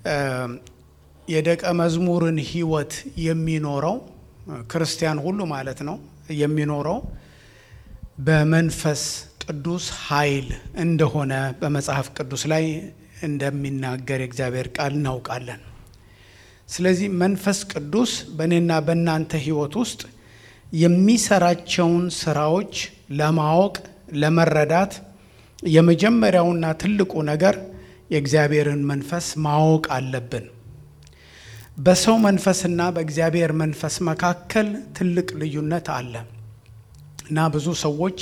የደቀ መዝሙርን ሕይወት የሚኖረው ክርስቲያን ሁሉ ማለት ነው የሚኖረው በመንፈስ ቅዱስ ኃይል እንደሆነ በመጽሐፍ ቅዱስ ላይ እንደሚናገር የእግዚአብሔር ቃል እናውቃለን። ስለዚህ መንፈስ ቅዱስ በእኔና በእናንተ ሕይወት ውስጥ የሚሰራቸውን ስራዎች ለማወቅ ለመረዳት የመጀመሪያውና ትልቁ ነገር የእግዚአብሔርን መንፈስ ማወቅ አለብን። በሰው መንፈስና በእግዚአብሔር መንፈስ መካከል ትልቅ ልዩነት አለ እና ብዙ ሰዎች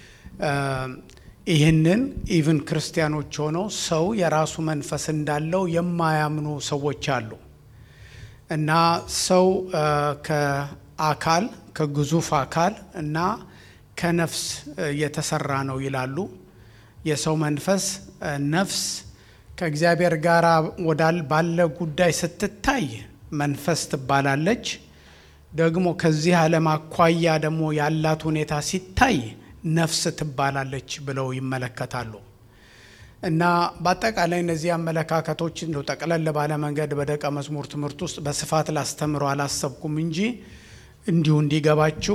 ይህንን ኢቭን ክርስቲያኖች ሆነው ሰው የራሱ መንፈስ እንዳለው የማያምኑ ሰዎች አሉ እና ሰው ከአካል ከግዙፍ አካል እና ከነፍስ የተሰራ ነው ይላሉ። የሰው መንፈስ ነፍስ ከእግዚአብሔር ጋር ወዳል ባለ ጉዳይ ስትታይ መንፈስ ትባላለች። ደግሞ ከዚህ ዓለም አኳያ ደግሞ ያላት ሁኔታ ሲታይ ነፍስ ትባላለች ብለው ይመለከታሉ። እና በአጠቃላይ እነዚህ አመለካከቶች እንደው ጠቅለል ባለ መንገድ በደቀ መዝሙር ትምህርት ውስጥ በስፋት ላስተምሮ አላሰብኩም እንጂ እንዲሁ እንዲገባችሁ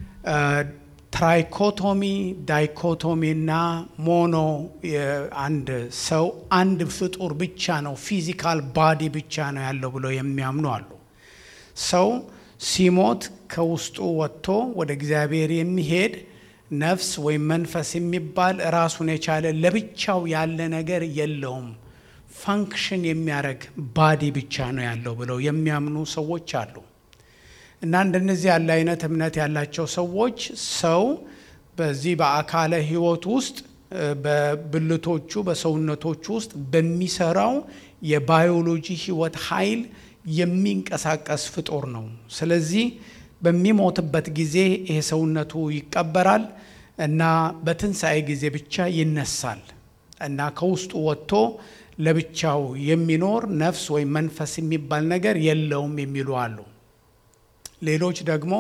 ትራይኮቶሚ፣ ዳይኮቶሚ እና ሞኖ አንድ ሰው አንድ ፍጡር ብቻ ነው ፊዚካል ባዲ ብቻ ነው ያለው ብለው የሚያምኑ አሉ። ሰው ሲሞት ከውስጡ ወጥቶ ወደ እግዚአብሔር የሚሄድ ነፍስ ወይም መንፈስ የሚባል ራሱን የቻለ ለብቻው ያለ ነገር የለውም፣ ፋንክሽን የሚያደርግ ባዲ ብቻ ነው ያለው ብለው የሚያምኑ ሰዎች አሉ። እና እንደነዚህ ያለ አይነት እምነት ያላቸው ሰዎች ሰው በዚህ በአካለ ሕይወት ውስጥ በብልቶቹ በሰውነቶቹ ውስጥ በሚሰራው የባዮሎጂ ሕይወት ኃይል የሚንቀሳቀስ ፍጡር ነው። ስለዚህ በሚሞትበት ጊዜ ይሄ ሰውነቱ ይቀበራል እና በትንሣኤ ጊዜ ብቻ ይነሳል እና ከውስጡ ወጥቶ ለብቻው የሚኖር ነፍስ ወይም መንፈስ የሚባል ነገር የለውም የሚሉ አሉ። ሌሎች ደግሞ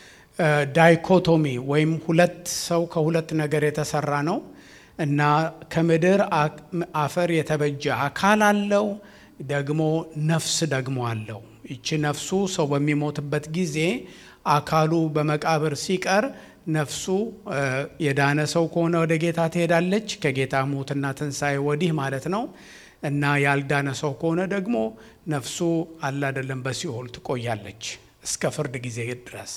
ዳይኮቶሚ ወይም ሁለት ሰው ከሁለት ነገር የተሰራ ነው እና ከምድር አፈር የተበጀ አካል አለው፣ ደግሞ ነፍስ ደግሞ አለው። ይቺ ነፍሱ ሰው በሚሞትበት ጊዜ አካሉ በመቃብር ሲቀር ነፍሱ የዳነ ሰው ከሆነ ወደ ጌታ ትሄዳለች፣ ከጌታ ሞትና ትንሣኤ ወዲህ ማለት ነው። እና ያልዳነ ሰው ከሆነ ደግሞ ነፍሱ አላደለም በሲኦል ትቆያለች እስከ ፍርድ ጊዜ ድረስ።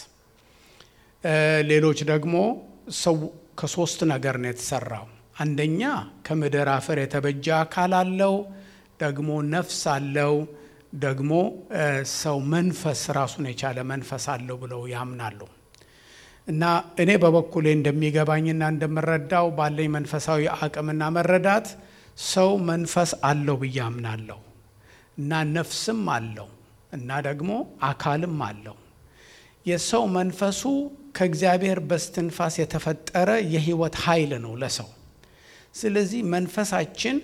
ሌሎች ደግሞ ሰው ከሶስት ነገር ነው የተሰራው። አንደኛ ከምድር አፈር የተበጀ አካል አለው፣ ደግሞ ነፍስ አለው፣ ደግሞ ሰው መንፈስ ራሱን የቻለ መንፈስ አለው ብለው ያምናሉ። እና እኔ በበኩሌ እንደሚገባኝና እንደምረዳው ባለኝ መንፈሳዊ አቅምና መረዳት ሰው መንፈስ አለው ብዬ አምናለሁ እና ነፍስም አለው እና ደግሞ አካልም አለው። የሰው መንፈሱ ከእግዚአብሔር በስትንፋስ የተፈጠረ የሕይወት ኃይል ነው ለሰው። ስለዚህ መንፈሳችን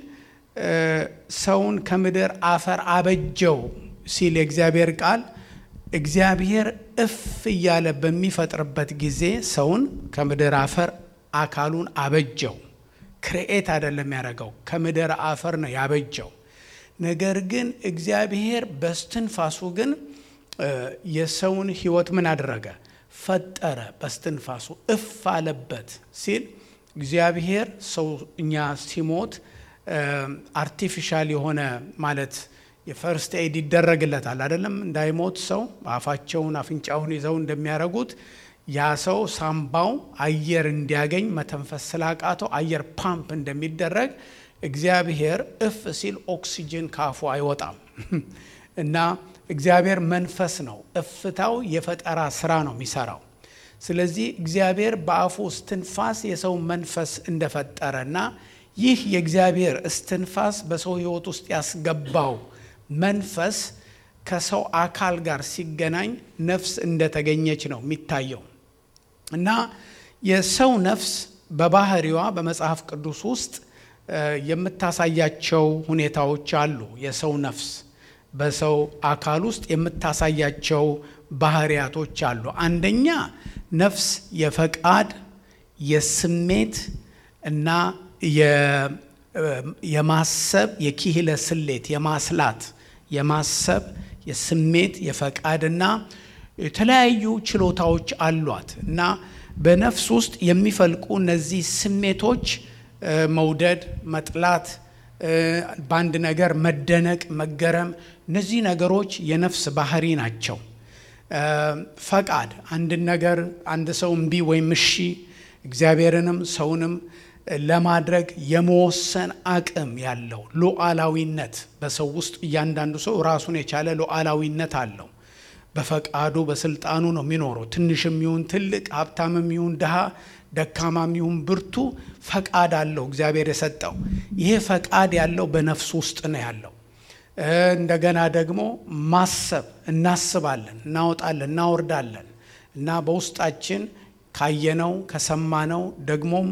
ሰውን ከምድር አፈር አበጀው ሲል የእግዚአብሔር ቃል እግዚአብሔር እፍ እያለ በሚፈጥርበት ጊዜ ሰውን ከምድር አፈር አካሉን አበጀው። ክርኤት አይደለም ያደረገው፣ ከምድር አፈር ነው ያበጀው። ነገር ግን እግዚአብሔር በስትንፋሱ ግን የሰውን ሕይወት ምን አደረገ? ፈጠረ። በስትንፋሱ እፍ አለበት ሲል እግዚአብሔር ሰው እኛ ሲሞት አርቲፊሻል የሆነ ማለት የፈርስት ኤድ ይደረግለታል አይደለም። እንዳይሞት ሰው አፋቸውን አፍንጫውን ይዘው እንደሚያደርጉት ያ ሰው ሳምባው አየር እንዲያገኝ መተንፈስ ስላቃተው አየር ፓምፕ እንደሚደረግ እግዚአብሔር እፍ ሲል ኦክሲጅን ካፉ አይወጣም እና እግዚአብሔር መንፈስ ነው። እፍታው የፈጠራ ስራ ነው የሚሰራው። ስለዚህ እግዚአብሔር በአፉ እስትንፋስ የሰው መንፈስ እንደፈጠረና ይህ የእግዚአብሔር እስትንፋስ በሰው ሕይወት ውስጥ ያስገባው መንፈስ ከሰው አካል ጋር ሲገናኝ ነፍስ እንደተገኘች ነው የሚታየው እና የሰው ነፍስ በባህሪዋ በመጽሐፍ ቅዱስ ውስጥ የምታሳያቸው ሁኔታዎች አሉ። የሰው ነፍስ በሰው አካል ውስጥ የምታሳያቸው ባህሪያቶች አሉ። አንደኛ ነፍስ የፈቃድ የስሜት እና የማሰብ የኪህለ ስሌት የማስላት የማሰብ የስሜት የፈቃድና የተለያዩ ችሎታዎች አሏት እና በነፍስ ውስጥ የሚፈልቁ እነዚህ ስሜቶች መውደድ፣ መጥላት፣ በአንድ ነገር መደነቅ፣ መገረም እነዚህ ነገሮች የነፍስ ባህሪ ናቸው። ፈቃድ አንድን ነገር አንድ ሰው እምቢ ወይም እሺ እግዚአብሔርንም ሰውንም ለማድረግ የመወሰን አቅም ያለው ሉዓላዊነት በሰው ውስጥ እያንዳንዱ ሰው ራሱን የቻለ ሉዓላዊነት አለው። በፈቃዱ በስልጣኑ ነው የሚኖረው። ትንሽም ይሁን ትልቅ፣ ሀብታምም ይሁን ድሃ፣ ደካማም ይሁን ብርቱ ፈቃድ አለው እግዚአብሔር የሰጠው። ይሄ ፈቃድ ያለው በነፍስ ውስጥ ነው ያለው። እንደገና ደግሞ ማሰብ እናስባለን፣ እናወጣለን፣ እናወርዳለን እና በውስጣችን ካየነው ከሰማነው ደግሞም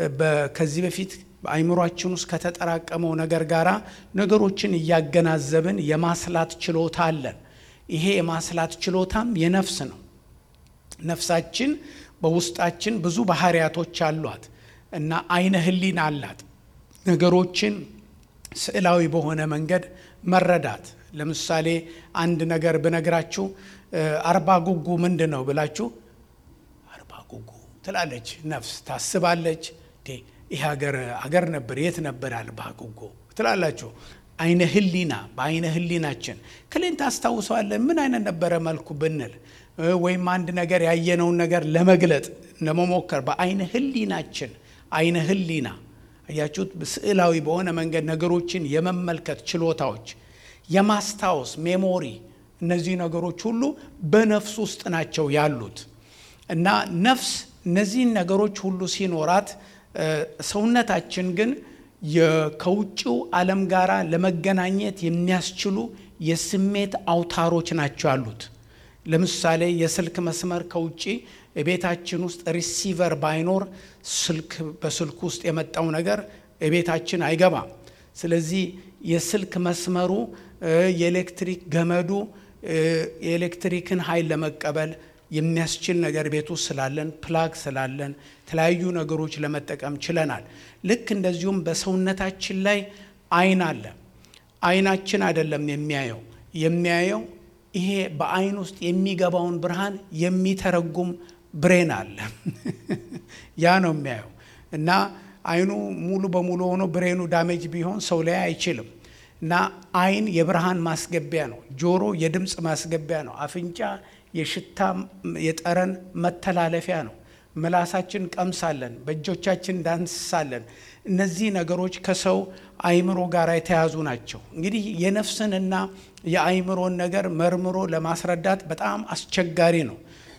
ከዚህ በፊት በአይምሯችን ውስጥ ከተጠራቀመው ነገር ጋር ነገሮችን እያገናዘብን የማስላት ችሎታ አለን። ይሄ የማስላት ችሎታም የነፍስ ነው። ነፍሳችን በውስጣችን ብዙ ባህሪያቶች አሏት እና አይነ ህሊና አላት። ነገሮችን ስዕላዊ በሆነ መንገድ መረዳት። ለምሳሌ አንድ ነገር ብነግራችሁ አርባ ጉጉ ምንድን ነው ብላችሁ አርባ ጉጉ ትላለች ነፍስ ታስባለች። ይህ ሀገር አገር ነበር የት ነበር አርባ ጉጉ ትላላችሁ። አይነ ህሊና በአይነ ህሊናችን ክሌን ታስታውሰዋለን ምን አይነት ነበረ መልኩ ብንል ወይም አንድ ነገር ያየነውን ነገር ለመግለጥ ለመሞከር በአይነ ህሊናችን አይነ ህሊና አያችሁት፣ ስዕላዊ በሆነ መንገድ ነገሮችን የመመልከት ችሎታዎች፣ የማስታወስ ሜሞሪ፣ እነዚህ ነገሮች ሁሉ በነፍስ ውስጥ ናቸው ያሉት እና ነፍስ እነዚህን ነገሮች ሁሉ ሲኖራት ሰውነታችን ግን ከውጭው ዓለም ጋር ለመገናኘት የሚያስችሉ የስሜት አውታሮች ናቸው ያሉት። ለምሳሌ የስልክ መስመር ከውጭ የቤታችን ውስጥ ሪሲቨር ባይኖር ስልክ በስልክ ውስጥ የመጣው ነገር የቤታችን አይገባም። ስለዚህ የስልክ መስመሩ የኤሌክትሪክ ገመዱ የኤሌክትሪክን ኃይል ለመቀበል የሚያስችል ነገር ቤት ውስጥ ስላለን ፕላግ ስላለን የተለያዩ ነገሮች ለመጠቀም ችለናል። ልክ እንደዚሁም በሰውነታችን ላይ አይን አለ። አይናችን አይደለም የሚያየው የሚያየው ይሄ በአይን ውስጥ የሚገባውን ብርሃን የሚተረጉም ብሬን አለ። ያ ነው የሚያየው እና አይኑ ሙሉ በሙሉ ሆኖ ብሬኑ ዳሜጅ ቢሆን ሰው ላይ አይችልም። እና አይን የብርሃን ማስገቢያ ነው። ጆሮ የድምፅ ማስገቢያ ነው። አፍንጫ የሽታ የጠረን መተላለፊያ ነው። ምላሳችን ቀምሳለን፣ በእጆቻችን ዳንስሳለን። እነዚህ ነገሮች ከሰው አይምሮ ጋር የተያዙ ናቸው። እንግዲህ የነፍስንና የአይምሮን ነገር መርምሮ ለማስረዳት በጣም አስቸጋሪ ነው።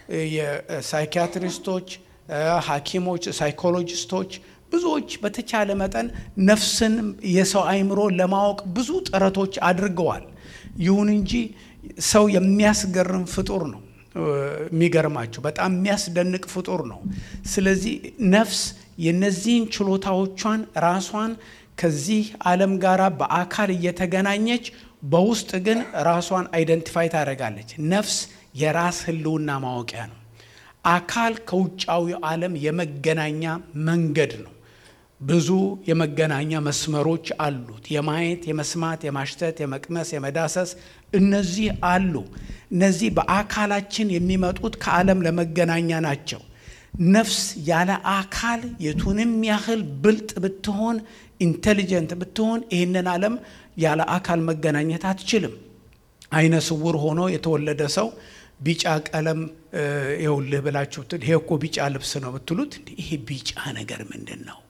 የሳይኪያትሪስቶች፣ ሐኪሞች፣ ሳይኮሎጂስቶች ብዙዎች በተቻለ መጠን ነፍስን የሰው አይምሮ ለማወቅ ብዙ ጥረቶች አድርገዋል። ይሁን እንጂ ሰው የሚያስገርም ፍጡር ነው። የሚገርማቸው በጣም የሚያስደንቅ ፍጡር ነው። ስለዚህ ነፍስ የነዚህን ችሎታዎቿን ራሷን ከዚህ ዓለም ጋር በአካል እየተገናኘች በውስጥ ግን ራሷን አይደንቲፋይ ታደርጋለች። ነፍስ የራስ ሕልውና ማወቂያ ነው። አካል ከውጫዊ ዓለም የመገናኛ መንገድ ነው። ብዙ የመገናኛ መስመሮች አሉት። የማየት፣ የመስማት፣ የማሽተት፣ የመቅመስ፣ የመዳሰስ እነዚህ አሉ። እነዚህ በአካላችን የሚመጡት ከዓለም ለመገናኛ ናቸው። ነፍስ ያለ አካል የቱንም ያህል ብልጥ ብትሆን ኢንቴሊጀንት ብትሆን ይህንን ዓለም ያለ አካል መገናኘት አትችልም። አይነ ስውር ሆኖ የተወለደ ሰው ቢጫ ቀለም ይኸውልህ ብላችሁ ይሄ እኮ ቢጫ ልብስ ነው ብትሉት ይሄ ቢጫ ነገር ምንድን ነው?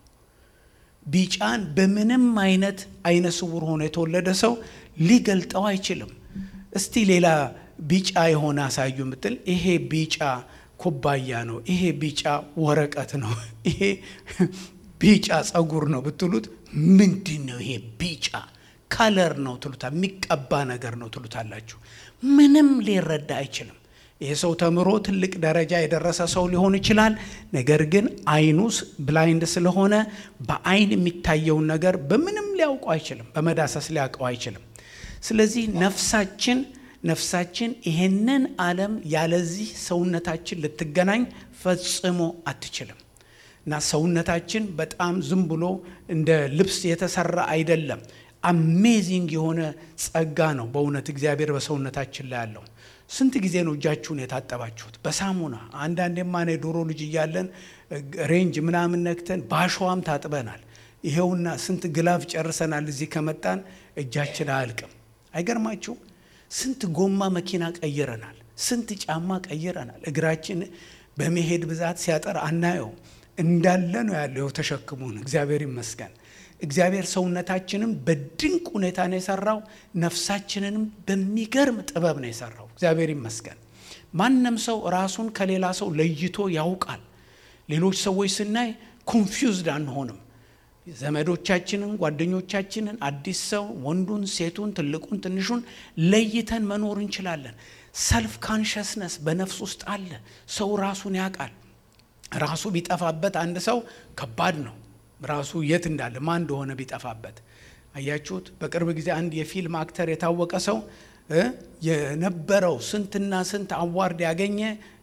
ቢጫን በምንም አይነት አይነ ስውር ሆኖ የተወለደ ሰው ሊገልጠው አይችልም። እስቲ ሌላ ቢጫ የሆነ አሳዩ ምትል ይሄ ቢጫ ኩባያ ነው፣ ይሄ ቢጫ ወረቀት ነው፣ ይሄ ቢጫ ጸጉር ነው ብትሉት ምንድን ነው ይሄ ቢጫ ካለር ነው ትሉታል፣ የሚቀባ ነገር ነው ትሉታላችሁ። ምንም ሊረዳ አይችልም። ይህ ሰው ተምሮ ትልቅ ደረጃ የደረሰ ሰው ሊሆን ይችላል። ነገር ግን አይኑስ ብላይንድ ስለሆነ በአይን የሚታየውን ነገር በምንም ሊያውቀው አይችልም፣ በመዳሰስ ሊያውቀው አይችልም። ስለዚህ ነፍሳችን ነፍሳችን ይሄንን ዓለም ያለዚህ ሰውነታችን ልትገናኝ ፈጽሞ አትችልም። እና ሰውነታችን በጣም ዝም ብሎ እንደ ልብስ የተሰራ አይደለም። አሜዚንግ የሆነ ጸጋ ነው በእውነት እግዚአብሔር በሰውነታችን ላይ ያለው። ስንት ጊዜ ነው እጃችሁን የታጠባችሁት? በሳሙና አንዳንዴማ እኔ ዶሮ ልጅ እያለን ሬንጅ ምናምን ነክተን በአሸዋም ታጥበናል። ይሄውና ስንት ግላፍ ጨርሰናል። እዚህ ከመጣን እጃችን አያልቅም። አይገርማችሁ? ስንት ጎማ መኪና ቀይረናል። ስንት ጫማ ቀይረናል። እግራችን በመሄድ ብዛት ሲያጠር አናየው እንዳለ ነው ያለው ተሸክሙን። እግዚአብሔር ይመስገን። እግዚአብሔር ሰውነታችንን በድንቅ ሁኔታ ነው የሰራው። ነፍሳችንንም በሚገርም ጥበብ ነው የሰራው። እግዚአብሔር ይመስገን። ማንም ሰው ራሱን ከሌላ ሰው ለይቶ ያውቃል። ሌሎች ሰዎች ስናይ ኮንፊውዝድ አንሆንም። ዘመዶቻችንን፣ ጓደኞቻችንን፣ አዲስ ሰው ወንዱን፣ ሴቱን፣ ትልቁን፣ ትንሹን ለይተን መኖር እንችላለን። ሰልፍ ካንሸስነስ በነፍስ ውስጥ አለ። ሰው ራሱን ያውቃል። ራሱ ቢጠፋበት አንድ ሰው ከባድ ነው። ራሱ የት እንዳለ ማን እንደሆነ ቢጠፋበት አያችሁት። በቅርብ ጊዜ አንድ የፊልም አክተር የታወቀ ሰው የነበረው ስንትና ስንት አዋርድ ያገኘ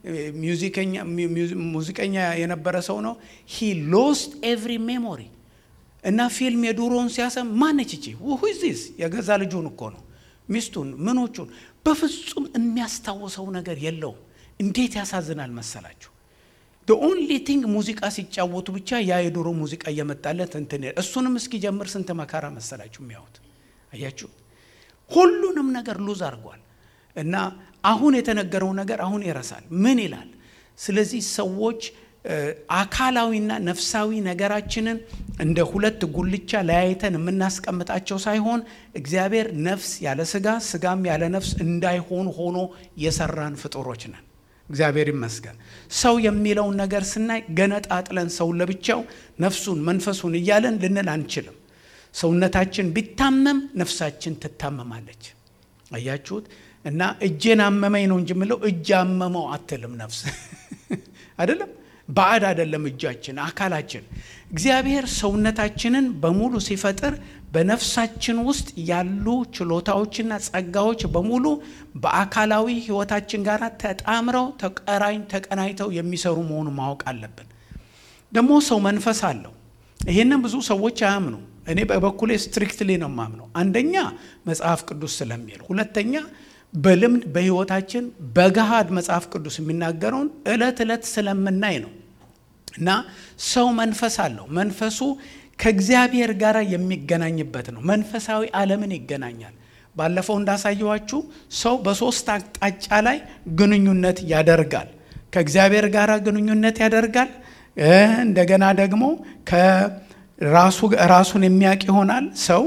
ሙዚቀኛ የነበረ ሰው ነው። ሂ ሎስት ኤቭሪ ሜሞሪ እና ፊልም የዱሮውን ሲያሰም ማነች እቺ ሁዚስ የገዛ ልጁን እኮ ነው ሚስቱን ምኖቹን በፍጹም የሚያስታውሰው ነገር የለውም። እንዴት ያሳዝናል መሰላችሁ። ኦንሊ ቲንግ ሙዚቃ ሲጫወቱ ብቻ ያ የድሮ ሙዚቃ እየመጣለት እንትን እሱንም እስኪጀምር ስንት መከራ መሰላችሁ የሚያዩት። አያችሁ ሁሉንም ነገር ሉዝ አድርጓል። እና አሁን የተነገረው ነገር አሁን ይረሳል። ምን ይላል? ስለዚህ ሰዎች አካላዊና ነፍሳዊ ነገራችንን እንደ ሁለት ጉልቻ ለያይተን የምናስቀምጣቸው ሳይሆን እግዚአብሔር ነፍስ ያለ ስጋ ስጋም ያለ ነፍስ እንዳይሆን ሆኖ የሰራን ፍጡሮች ነን። እግዚአብሔር ይመስገን። ሰው የሚለውን ነገር ስናይ ገነጣጥለን ሰውን ለብቻው ነፍሱን መንፈሱን እያለን ልንል አንችልም። ሰውነታችን ቢታመም ነፍሳችን ትታመማለች። አያችሁት? እና እጄን አመመኝ ነው እንጂ የምለው እጅ አመመው አትልም ነፍስ አይደለም። ባዕድ አይደለም እጃችን፣ አካላችን። እግዚአብሔር ሰውነታችንን በሙሉ ሲፈጥር በነፍሳችን ውስጥ ያሉ ችሎታዎችና ጸጋዎች በሙሉ በአካላዊ ሕይወታችን ጋር ተጣምረው ተቀራኝ ተቀናይተው የሚሰሩ መሆኑ ማወቅ አለብን። ደግሞ ሰው መንፈስ አለው። ይህንን ብዙ ሰዎች አያምኑ። እኔ በበኩሌ ስትሪክትሊ ነው የማምነው። አንደኛ መጽሐፍ ቅዱስ ስለሚል፣ ሁለተኛ በልምድ በሕይወታችን በገሃድ መጽሐፍ ቅዱስ የሚናገረውን ዕለት ዕለት ስለምናይ ነው። እና ሰው መንፈስ አለው። መንፈሱ ከእግዚአብሔር ጋር የሚገናኝበት ነው። መንፈሳዊ ዓለምን ይገናኛል። ባለፈው እንዳሳየዋችሁ ሰው በሶስት አቅጣጫ ላይ ግንኙነት ያደርጋል። ከእግዚአብሔር ጋር ግንኙነት ያደርጋል። እንደገና ደግሞ ራሱን የሚያውቅ ይሆናል። ሰው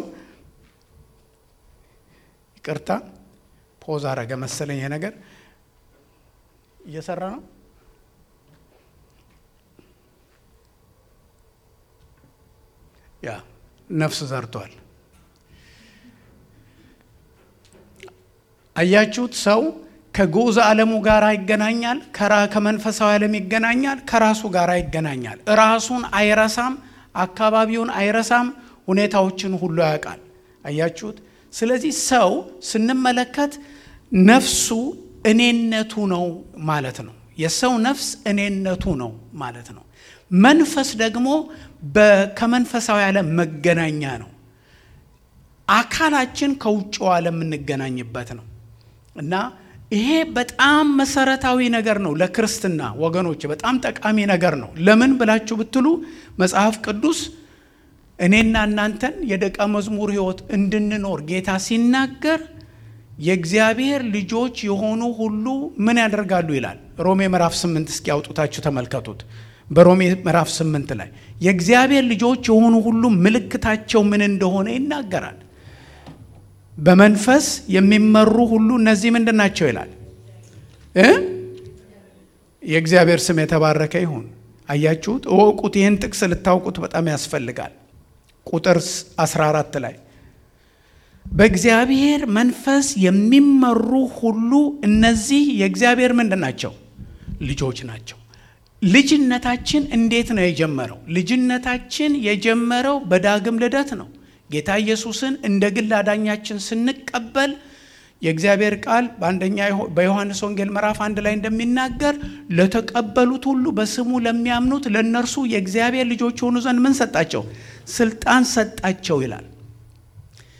ይቅርታ ፖዝ አረገ መሰለኝ። ነገር እየሰራ ነው። ያ ነፍስ ዘርቷል። አያችሁት? ሰው ከግዑዝ ዓለሙ ጋር ይገናኛል፣ ከመንፈሳዊ ዓለም ይገናኛል፣ ከራሱ ጋር ይገናኛል። ራሱን አይረሳም፣ አካባቢውን አይረሳም፣ ሁኔታዎችን ሁሉ ያውቃል። አያችሁት? ስለዚህ ሰው ስንመለከት ነፍሱ እኔነቱ ነው ማለት ነው። የሰው ነፍስ እኔነቱ ነው ማለት ነው። መንፈስ ደግሞ ከመንፈሳዊ ዓለም መገናኛ ነው። አካላችን ከውጭው ዓለም የምንገናኝበት ነው እና ይሄ በጣም መሰረታዊ ነገር ነው ለክርስትና ወገኖች፣ በጣም ጠቃሚ ነገር ነው። ለምን ብላችሁ ብትሉ መጽሐፍ ቅዱስ እኔና እናንተን የደቀ መዝሙር ሕይወት እንድንኖር ጌታ ሲናገር የእግዚአብሔር ልጆች የሆኑ ሁሉ ምን ያደርጋሉ ይላል። ሮሜ ምዕራፍ ስምንት እስኪ ያውጡታችሁ ተመልከቱት። በሮሜ ምዕራፍ ስምንት ላይ የእግዚአብሔር ልጆች የሆኑ ሁሉ ምልክታቸው ምን እንደሆነ ይናገራል። በመንፈስ የሚመሩ ሁሉ እነዚህ ምንድን ናቸው ይላል እ የእግዚአብሔር ስም የተባረከ ይሁን። አያችሁት? እወቁት። ይህን ጥቅስ ልታውቁት በጣም ያስፈልጋል። ቁጥር 14 ላይ በእግዚአብሔር መንፈስ የሚመሩ ሁሉ እነዚህ የእግዚአብሔር ምንድን ናቸው? ልጆች ናቸው። ልጅነታችን እንዴት ነው የጀመረው? ልጅነታችን የጀመረው በዳግም ልደት ነው። ጌታ ኢየሱስን እንደ ግል አዳኛችን ስንቀበል የእግዚአብሔር ቃል በአንደኛ በዮሐንስ ወንጌል ምዕራፍ አንድ ላይ እንደሚናገር ለተቀበሉት ሁሉ በስሙ ለሚያምኑት ለእነርሱ የእግዚአብሔር ልጆች የሆኑ ዘንድ ምን ሰጣቸው? ስልጣን ሰጣቸው ይላል።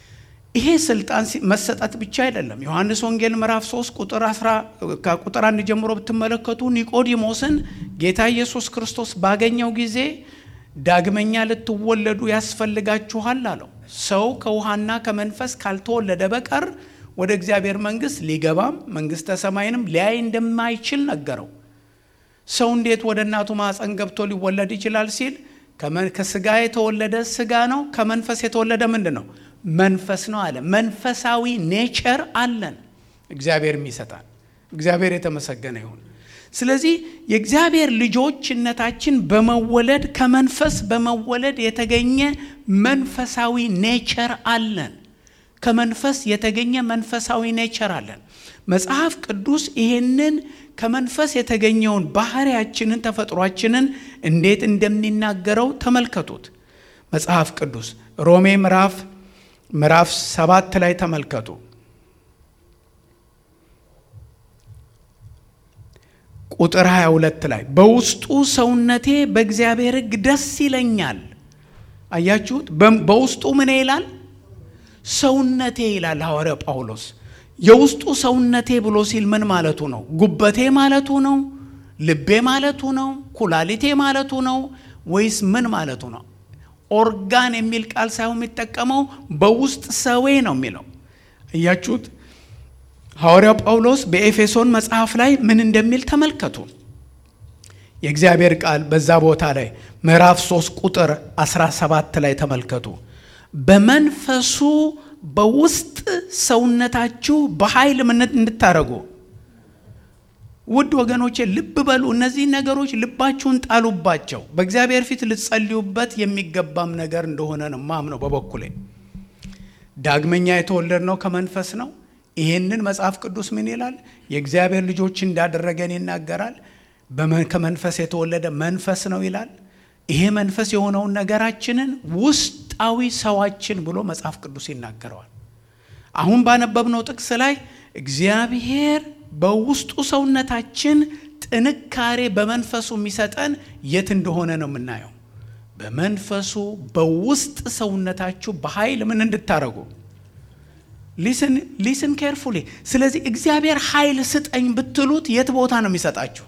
ይሄ ስልጣን መሰጠት ብቻ አይደለም። ዮሐንስ ወንጌል ምዕራፍ 3 ቁጥር 10 ከቁጥር አንድ ጀምሮ ብትመለከቱ ኒቆዲሞስን ጌታ ኢየሱስ ክርስቶስ ባገኘው ጊዜ ዳግመኛ ልትወለዱ ያስፈልጋችኋል አለው። ሰው ከውሃና ከመንፈስ ካልተወለደ በቀር ወደ እግዚአብሔር መንግሥት ሊገባም መንግሥተ ሰማይንም ሊያይ እንደማይችል ነገረው። ሰው እንዴት ወደ እናቱ ማኅፀን ገብቶ ሊወለድ ይችላል ሲል ከስጋ የተወለደ ስጋ ነው፣ ከመንፈስ የተወለደ ምንድን ነው? መንፈስ ነው አለ። መንፈሳዊ ኔቸር አለን እግዚአብሔር የሚሰጣን። እግዚአብሔር የተመሰገነ ይሁን። ስለዚህ የእግዚአብሔር ልጆችነታችን በመወለድ ከመንፈስ በመወለድ የተገኘ መንፈሳዊ ኔቸር አለን። ከመንፈስ የተገኘ መንፈሳዊ ኔቸር አለን። መጽሐፍ ቅዱስ ይሄንን ከመንፈስ የተገኘውን ባህሪያችንን ተፈጥሯችንን እንዴት እንደሚናገረው ተመልከቱት። መጽሐፍ ቅዱስ ሮሜ ምዕራፍ ምዕራፍ ሰባት ላይ ተመልከቱ። ቁጥር 22 ላይ በውስጡ ሰውነቴ በእግዚአብሔር ሕግ ደስ ይለኛል። አያችሁት? በውስጡ ምን ይላል? ሰውነቴ ይላል ሐዋርያው ጳውሎስ። የውስጡ ሰውነቴ ብሎ ሲል ምን ማለቱ ነው? ጉበቴ ማለቱ ነው? ልቤ ማለቱ ነው? ኩላሊቴ ማለቱ ነው? ወይስ ምን ማለቱ ነው? ኦርጋን የሚል ቃል ሳይሆን የሚጠቀመው በውስጥ ሰዌ ነው የሚለው እያችሁት። ሐዋርያው ጳውሎስ በኤፌሶን መጽሐፍ ላይ ምን እንደሚል ተመልከቱ። የእግዚአብሔር ቃል በዛ ቦታ ላይ ምዕራፍ 3 ቁጥር 17 ላይ ተመልከቱ። በመንፈሱ በውስጥ ሰውነታችሁ በኃይል ምን እንድታደርጉ ውድ ወገኖቼ ልብ በሉ። እነዚህ ነገሮች ልባችሁን ጣሉባቸው። በእግዚአብሔር ፊት ልትጸልዩበት የሚገባም ነገር እንደሆነ ነው ማምነው በበኩሌ። ዳግመኛ የተወለድነው ከመንፈስ ነው። ይሄንን መጽሐፍ ቅዱስ ምን ይላል? የእግዚአብሔር ልጆች እንዳደረገን ይናገራል። ከመንፈስ የተወለደ መንፈስ ነው ይላል። ይሄ መንፈስ የሆነውን ነገራችንን ውስጣዊ ሰዋችን ብሎ መጽሐፍ ቅዱስ ይናገረዋል። አሁን ባነበብነው ጥቅስ ላይ እግዚአብሔር በውስጡ ሰውነታችን ጥንካሬ በመንፈሱ የሚሰጠን የት እንደሆነ ነው የምናየው። በመንፈሱ በውስጥ ሰውነታችሁ በኃይል ምን እንድታረጉ ሊስን ኬርፉሊ። ስለዚህ እግዚአብሔር ኃይል ስጠኝ ብትሉት የት ቦታ ነው የሚሰጣችሁ?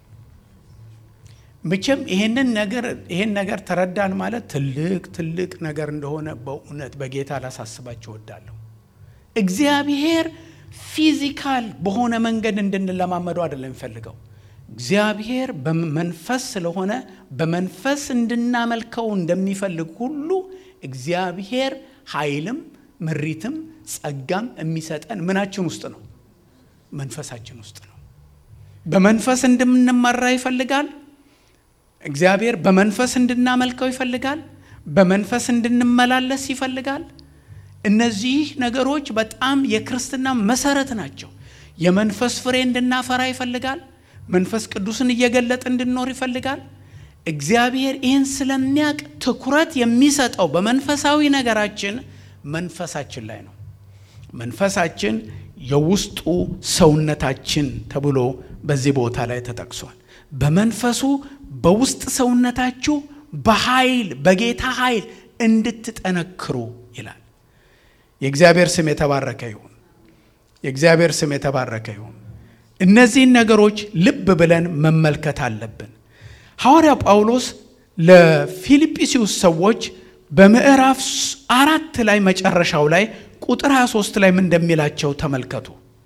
መቼም ይሄንን ነገር ይሄን ነገር ተረዳን ማለት ትልቅ ትልቅ ነገር እንደሆነ በእውነት በጌታ ላሳስባችሁ እወዳለሁ። እግዚአብሔር ፊዚካል በሆነ መንገድ እንድንለማመደው አይደለም የሚፈልገው። እግዚአብሔር በመንፈስ ስለሆነ በመንፈስ እንድናመልከው እንደሚፈልግ ሁሉ እግዚአብሔር ኃይልም ምሪትም ጸጋም የሚሰጠን ምናችን ውስጥ ነው? መንፈሳችን ውስጥ ነው። በመንፈስ እንድንመራ ይፈልጋል። እግዚአብሔር በመንፈስ እንድናመልከው ይፈልጋል። በመንፈስ እንድንመላለስ ይፈልጋል። እነዚህ ነገሮች በጣም የክርስትና መሰረት ናቸው። የመንፈስ ፍሬ እንድናፈራ ይፈልጋል። መንፈስ ቅዱስን እየገለጥ እንድንኖር ይፈልጋል። እግዚአብሔር ይህን ስለሚያውቅ ትኩረት የሚሰጠው በመንፈሳዊ ነገራችን መንፈሳችን ላይ ነው። መንፈሳችን የውስጡ ሰውነታችን ተብሎ በዚህ ቦታ ላይ ተጠቅሷል። በመንፈሱ በውስጥ ሰውነታችሁ በኃይል በጌታ ኃይል እንድትጠነክሩ ይላል። የእግዚአብሔር ስም የተባረከ ይሁን። የእግዚአብሔር ስም የተባረከ ይሁን። እነዚህን ነገሮች ልብ ብለን መመልከት አለብን። ሐዋርያ ጳውሎስ ለፊልጵስዩስ ሰዎች በምዕራፍ አራት ላይ መጨረሻው ላይ ቁጥር 23 ላይ ምን እንደሚላቸው ተመልከቱ።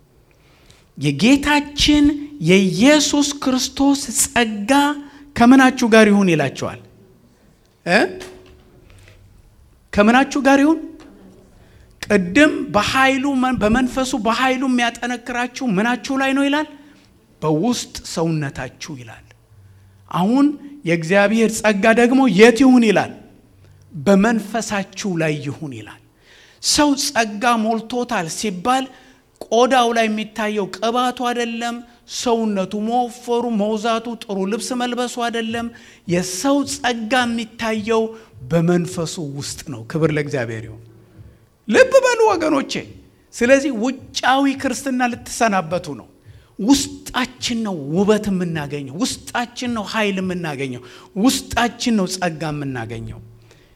የጌታችን የኢየሱስ ክርስቶስ ጸጋ ከምናችሁ ጋር ይሁን ይላቸዋል እ ከምናችሁ ጋር ይሁን ቅድም በኃይሉ በመንፈሱ በኃይሉ የሚያጠነክራችሁ ምናችሁ ላይ ነው ይላል? በውስጥ ሰውነታችሁ ይላል። አሁን የእግዚአብሔር ጸጋ ደግሞ የት ይሁን ይላል? በመንፈሳችሁ ላይ ይሁን ይላል። ሰው ጸጋ ሞልቶታል ሲባል ቆዳው ላይ የሚታየው ቅባቱ አይደለም፣ ሰውነቱ መወፈሩ፣ መውዛቱ፣ ጥሩ ልብስ መልበሱ አይደለም። የሰው ጸጋ የሚታየው በመንፈሱ ውስጥ ነው። ክብር ለእግዚአብሔር ይሁን። ልብ በሉ ወገኖቼ። ስለዚህ ውጫዊ ክርስትና ልትሰናበቱ ነው። ውስጣችን ነው ውበት የምናገኘው። ውስጣችን ነው ኃይል የምናገኘው። ውስጣችን ነው ጸጋ የምናገኘው።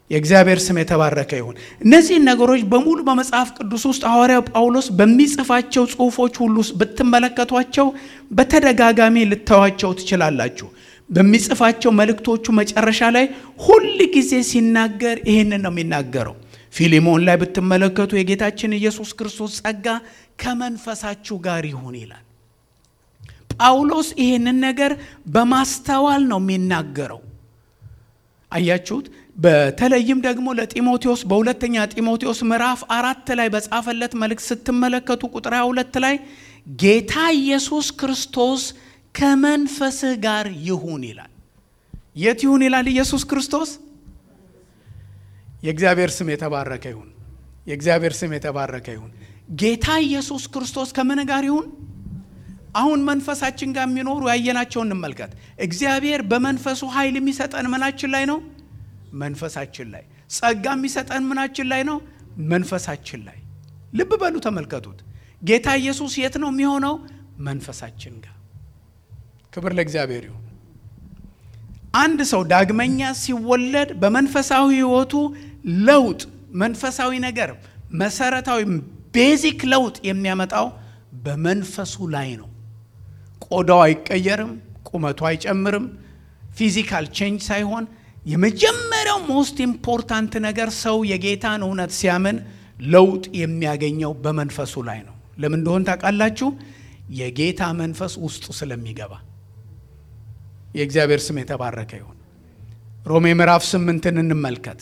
የእግዚአብሔር ስም የተባረከ ይሁን። እነዚህን ነገሮች በሙሉ በመጽሐፍ ቅዱስ ውስጥ ሐዋርያው ጳውሎስ በሚጽፋቸው ጽሑፎች ሁሉ ውስጥ ብትመለከቷቸው በተደጋጋሚ ልታዩዋቸው ትችላላችሁ። በሚጽፋቸው መልእክቶቹ መጨረሻ ላይ ሁል ጊዜ ሲናገር ይህንን ነው የሚናገረው። ፊሊሞን ላይ ብትመለከቱ የጌታችን ኢየሱስ ክርስቶስ ጸጋ ከመንፈሳችሁ ጋር ይሁን ይላል። ጳውሎስ ይህንን ነገር በማስተዋል ነው የሚናገረው። አያችሁት? በተለይም ደግሞ ለጢሞቴዎስ በሁለተኛ ጢሞቴዎስ ምዕራፍ አራት ላይ በጻፈለት መልእክት ስትመለከቱ ቁጥር ሁለት ላይ ጌታ ኢየሱስ ክርስቶስ ከመንፈስህ ጋር ይሁን ይላል። የት ይሁን ይላል? ኢየሱስ ክርስቶስ። የእግዚአብሔር ስም የተባረከ ይሁን። የእግዚአብሔር ስም የተባረከ ይሁን። ጌታ ኢየሱስ ክርስቶስ ከምን ጋር ይሁን? አሁን መንፈሳችን ጋር የሚኖሩ ያየናቸው እንመልከት። እግዚአብሔር በመንፈሱ ኃይል የሚሰጠን ምናችን ላይ ነው? መንፈሳችን ላይ። ጸጋ የሚሰጠን ምናችን ላይ ነው? መንፈሳችን ላይ። ልብ በሉ ተመልከቱት። ጌታ ኢየሱስ የት ነው የሚሆነው? መንፈሳችን ጋር። ክብር ለእግዚአብሔር ይሁን። አንድ ሰው ዳግመኛ ሲወለድ በመንፈሳዊ ሕይወቱ ለውጥ መንፈሳዊ ነገር መሰረታዊ ቤዚክ ለውጥ የሚያመጣው በመንፈሱ ላይ ነው። ቆዳው አይቀየርም፣ ቁመቱ አይጨምርም። ፊዚካል ቼንጅ ሳይሆን የመጀመሪያው ሞስት ኢምፖርታንት ነገር ሰው የጌታን እውነት ሲያምን ለውጥ የሚያገኘው በመንፈሱ ላይ ነው። ለምን እንደሆን ታውቃላችሁ? የጌታ መንፈስ ውስጡ ስለሚገባ። የእግዚአብሔር ስም የተባረከ ይሁን። ሮሜ ምዕራፍ ስምንትን እንመልከት።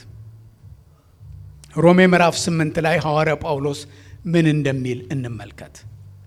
ሮሜ ምዕራፍ ስምንት ላይ ሐዋርያ ጳውሎስ ምን እንደሚል እንመልከት።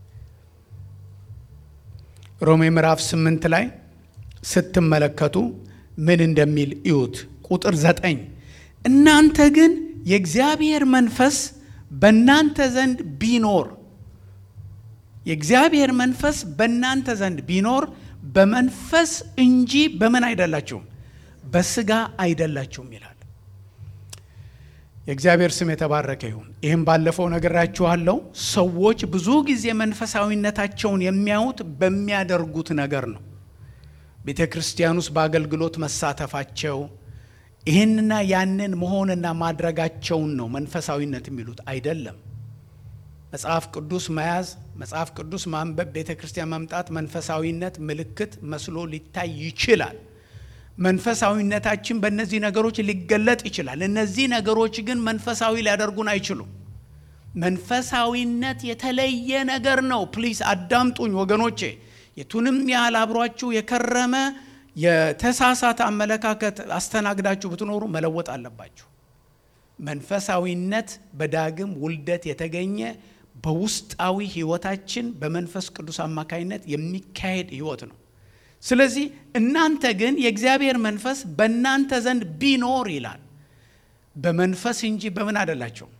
ሮሜ ምዕራፍ ስምንት ላይ ስትመለከቱ ምን እንደሚል እዩት። ቁጥር ዘጠኝ እናንተ ግን የእግዚአብሔር መንፈስ በእናንተ ዘንድ ቢኖር የእግዚአብሔር መንፈስ በእናንተ ዘንድ ቢኖር በመንፈስ እንጂ በምን አይደላችሁም፣ በስጋ አይደላችሁም ይላል። የእግዚአብሔር ስም የተባረከ ይሁን። ይህም ባለፈው ነግራችኋለሁ። ሰዎች ብዙ ጊዜ መንፈሳዊነታቸውን የሚያዩት በሚያደርጉት ነገር ነው። ቤተ ክርስቲያን ውስጥ በአገልግሎት መሳተፋቸው ይህንና ያንን መሆንና ማድረጋቸውን ነው መንፈሳዊነት የሚሉት አይደለም። መጽሐፍ ቅዱስ መያዝ፣ መጽሐፍ ቅዱስ ማንበብ፣ ቤተ ክርስቲያን መምጣት መንፈሳዊነት ምልክት መስሎ ሊታይ ይችላል። መንፈሳዊነታችን በእነዚህ ነገሮች ሊገለጥ ይችላል። እነዚህ ነገሮች ግን መንፈሳዊ ሊያደርጉን አይችሉም። መንፈሳዊነት የተለየ ነገር ነው። ፕሊስ አዳምጡኝ ወገኖቼ። የቱንም ያህል አብሯችሁ የከረመ የተሳሳተ አመለካከት አስተናግዳችሁ ብትኖሩ መለወጥ አለባችሁ። መንፈሳዊነት በዳግም ውልደት የተገኘ በውስጣዊ ሕይወታችን በመንፈስ ቅዱስ አማካኝነት የሚካሄድ ሕይወት ነው። ስለዚህ እናንተ ግን የእግዚአብሔር መንፈስ በእናንተ ዘንድ ቢኖር ይላል። በመንፈስ እንጂ በምን አይደላቸውም።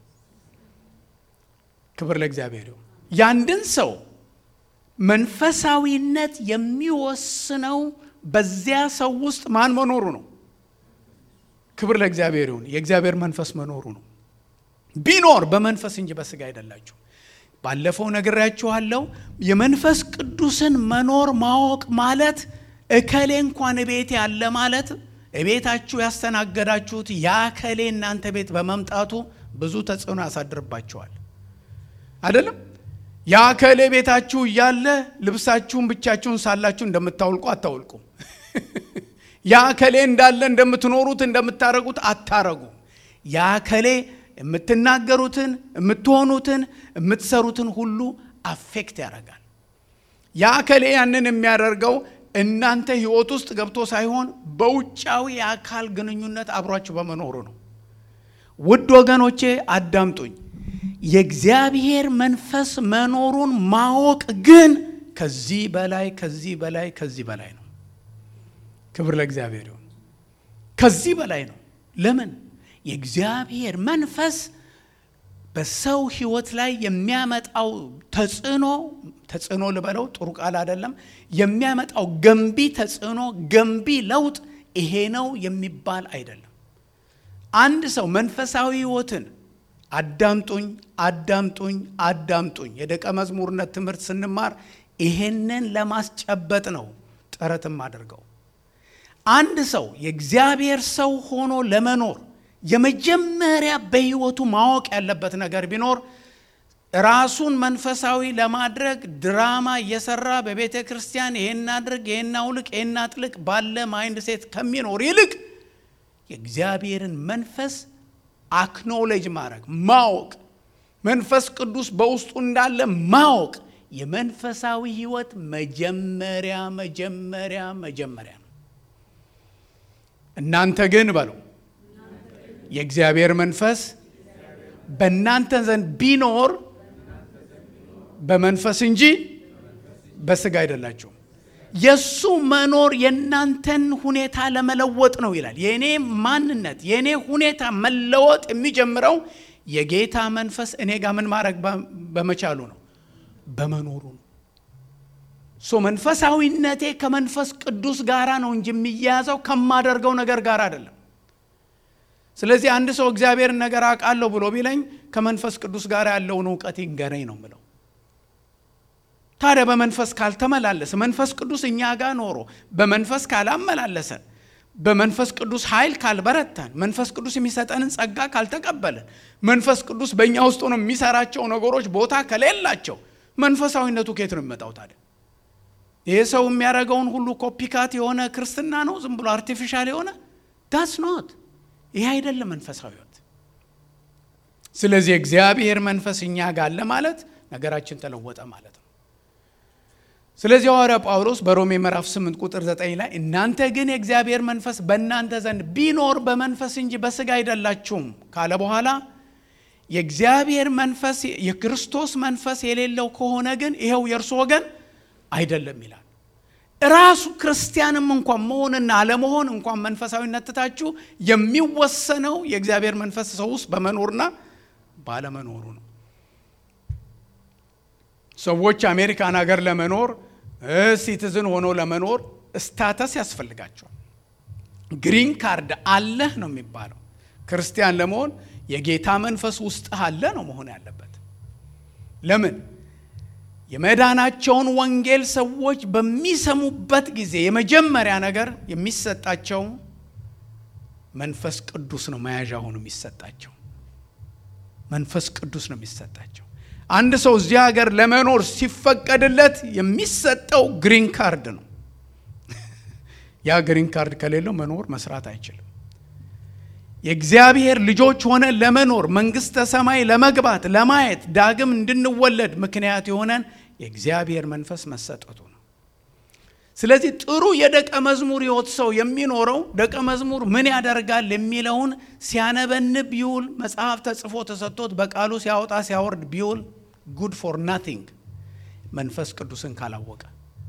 ክብር ለእግዚአብሔር ይሁን። ያንድን ሰው መንፈሳዊነት የሚወስነው በዚያ ሰው ውስጥ ማን መኖሩ ነው። ክብር ለእግዚአብሔር ይሁን። የእግዚአብሔር መንፈስ መኖሩ ነው። ቢኖር በመንፈስ እንጂ በስጋ አይደላችሁ። ባለፈው ነግሬያችኋለሁ። የመንፈስ ቅዱስን መኖር ማወቅ ማለት እከሌ እንኳን ቤት ያለ ማለት እቤታችሁ ያስተናገዳችሁት ያ ከሌ እናንተ ቤት በመምጣቱ ብዙ ተጽዕኖ ያሳድርባቸዋል። አይደለም? ያ ከሌ ቤታችሁ እያለ ልብሳችሁን ብቻችሁን ሳላችሁ እንደምታውልቁ አታውልቁም። ያ ከሌ እንዳለ እንደምትኖሩት እንደምታረጉት አታረጉ። ያ ከሌ የምትናገሩትን የምትሆኑትን የምትሰሩትን ሁሉ አፌክት ያደርጋል። ያ ከሌ ያንን የሚያደርገው እናንተ ሕይወት ውስጥ ገብቶ ሳይሆን በውጫዊ የአካል ግንኙነት አብሯችሁ በመኖሩ ነው። ውድ ወገኖቼ አዳምጡኝ። የእግዚአብሔር መንፈስ መኖሩን ማወቅ ግን ከዚህ በላይ ከዚህ በላይ ከዚህ በላይ ነው። ክብር ለእግዚአብሔር ይሁን። ከዚህ በላይ ነው። ለምን? የእግዚአብሔር መንፈስ በሰው ሕይወት ላይ የሚያመጣው ተጽዕኖ ተጽዕኖ ልበለው ጥሩ ቃል አይደለም። የሚያመጣው ገንቢ ተጽዕኖ ገንቢ ለውጥ ይሄ ነው የሚባል አይደለም። አንድ ሰው መንፈሳዊ ሕይወትን አዳምጡኝ አዳምጡኝ አዳምጡኝ። የደቀ መዝሙርነት ትምህርት ስንማር ይሄንን ለማስጨበጥ ነው ጥረትም አድርገው። አንድ ሰው የእግዚአብሔር ሰው ሆኖ ለመኖር የመጀመሪያ በሕይወቱ ማወቅ ያለበት ነገር ቢኖር ራሱን መንፈሳዊ ለማድረግ ድራማ እየሰራ በቤተ ክርስቲያን ይሄን አድርግ፣ ይሄን አውልቅ፣ ይሄን አጥልቅ ባለ ማይንድ ሴት ከሚኖር ይልቅ የእግዚአብሔርን መንፈስ አክኖሌጅ ማድረግ ማወቅ፣ መንፈስ ቅዱስ በውስጡ እንዳለ ማወቅ የመንፈሳዊ ሕይወት መጀመሪያ መጀመሪያ መጀመሪያ ነው። እናንተ ግን በሉ የእግዚአብሔር መንፈስ በእናንተ ዘንድ ቢኖር በመንፈስ እንጂ በስጋ አይደላችሁም። የእሱ መኖር የእናንተን ሁኔታ ለመለወጥ ነው ይላል። የእኔ ማንነት የእኔ ሁኔታ መለወጥ የሚጀምረው የጌታ መንፈስ እኔ ጋር ምን ማድረግ በመቻሉ ነው፣ በመኖሩ ነው። ሶ መንፈሳዊነቴ ከመንፈስ ቅዱስ ጋር ነው እንጂ የሚያያዘው ከማደርገው ነገር ጋር አይደለም። ስለዚህ አንድ ሰው እግዚአብሔርን ነገር አውቃለሁ ብሎ ቢለኝ ከመንፈስ ቅዱስ ጋር ያለውን እውቀት ይንገረኝ ነው ምለው። ታዲያ በመንፈስ ካልተመላለሰ መንፈስ ቅዱስ እኛ ጋር ኖሮ በመንፈስ ካላመላለሰን በመንፈስ ቅዱስ ኃይል ካልበረታን መንፈስ ቅዱስ የሚሰጠንን ጸጋ ካልተቀበልን መንፈስ ቅዱስ በእኛ ውስጥ ሆኖ የሚሰራቸው ነገሮች ቦታ ከሌላቸው መንፈሳዊነቱ ከየት ነው የሚመጣው ታዲያ? ይህ ሰው የሚያደርገውን ሁሉ ኮፒካት የሆነ ክርስትና ነው? ዝም ብሎ አርቲፊሻል የሆነ ዳስ ኖት። ይህ አይደለም መንፈሳዊ ሕይወት። ስለዚህ እግዚአብሔር መንፈስ እኛ ጋር አለ ማለት ነገራችን ተለወጠ ማለት ነው። ስለዚህ ሐዋርያ ጳውሎስ በሮሜ ምዕራፍ 8 ቁጥር 9 ላይ እናንተ ግን የእግዚአብሔር መንፈስ በእናንተ ዘንድ ቢኖር በመንፈስ እንጂ በሥጋ አይደላችሁም ካለ በኋላ የእግዚአብሔር መንፈስ የክርስቶስ መንፈስ የሌለው ከሆነ ግን ይኸው የእርሱ ወገን አይደለም ይላል። ራሱ ክርስቲያንም እንኳን መሆንና አለመሆን እንኳን መንፈሳዊነት ትታችሁ የሚወሰነው የእግዚአብሔር መንፈስ ሰው ውስጥ በመኖርና ባለመኖሩ ነው። ሰዎች አሜሪካን ሀገር ለመኖር ሲቲዝን ሆኖ ለመኖር ስታተስ ያስፈልጋቸዋል። ግሪን ካርድ አለህ ነው የሚባለው። ክርስቲያን ለመሆን የጌታ መንፈስ ውስጥህ አለ ነው መሆን ያለበት። ለምን? የመዳናቸውን ወንጌል ሰዎች በሚሰሙበት ጊዜ የመጀመሪያ ነገር የሚሰጣቸው መንፈስ ቅዱስ ነው። መያዣ ሆኖ የሚሰጣቸው መንፈስ ቅዱስ ነው የሚሰጣቸው። አንድ ሰው እዚህ ሀገር ለመኖር ሲፈቀድለት የሚሰጠው ግሪን ካርድ ነው። ያ ግሪን ካርድ ከሌለው መኖር መስራት አይችልም። የእግዚአብሔር ልጆች ሆነ ለመኖር መንግሥተ ሰማይ ለመግባት ለማየት ዳግም እንድንወለድ ምክንያት የሆነን የእግዚአብሔር መንፈስ መሰጠቱ ነው። ስለዚህ ጥሩ የደቀ መዝሙር ሕይወት ሰው የሚኖረው ደቀ መዝሙር ምን ያደርጋል የሚለውን ሲያነበንብ ቢውል መጽሐፍ ተጽፎ ተሰጥቶት በቃሉ ሲያወጣ ሲያወርድ ቢውል ጉድ ፎር ናቲንግ መንፈስ ቅዱስን ካላወቀ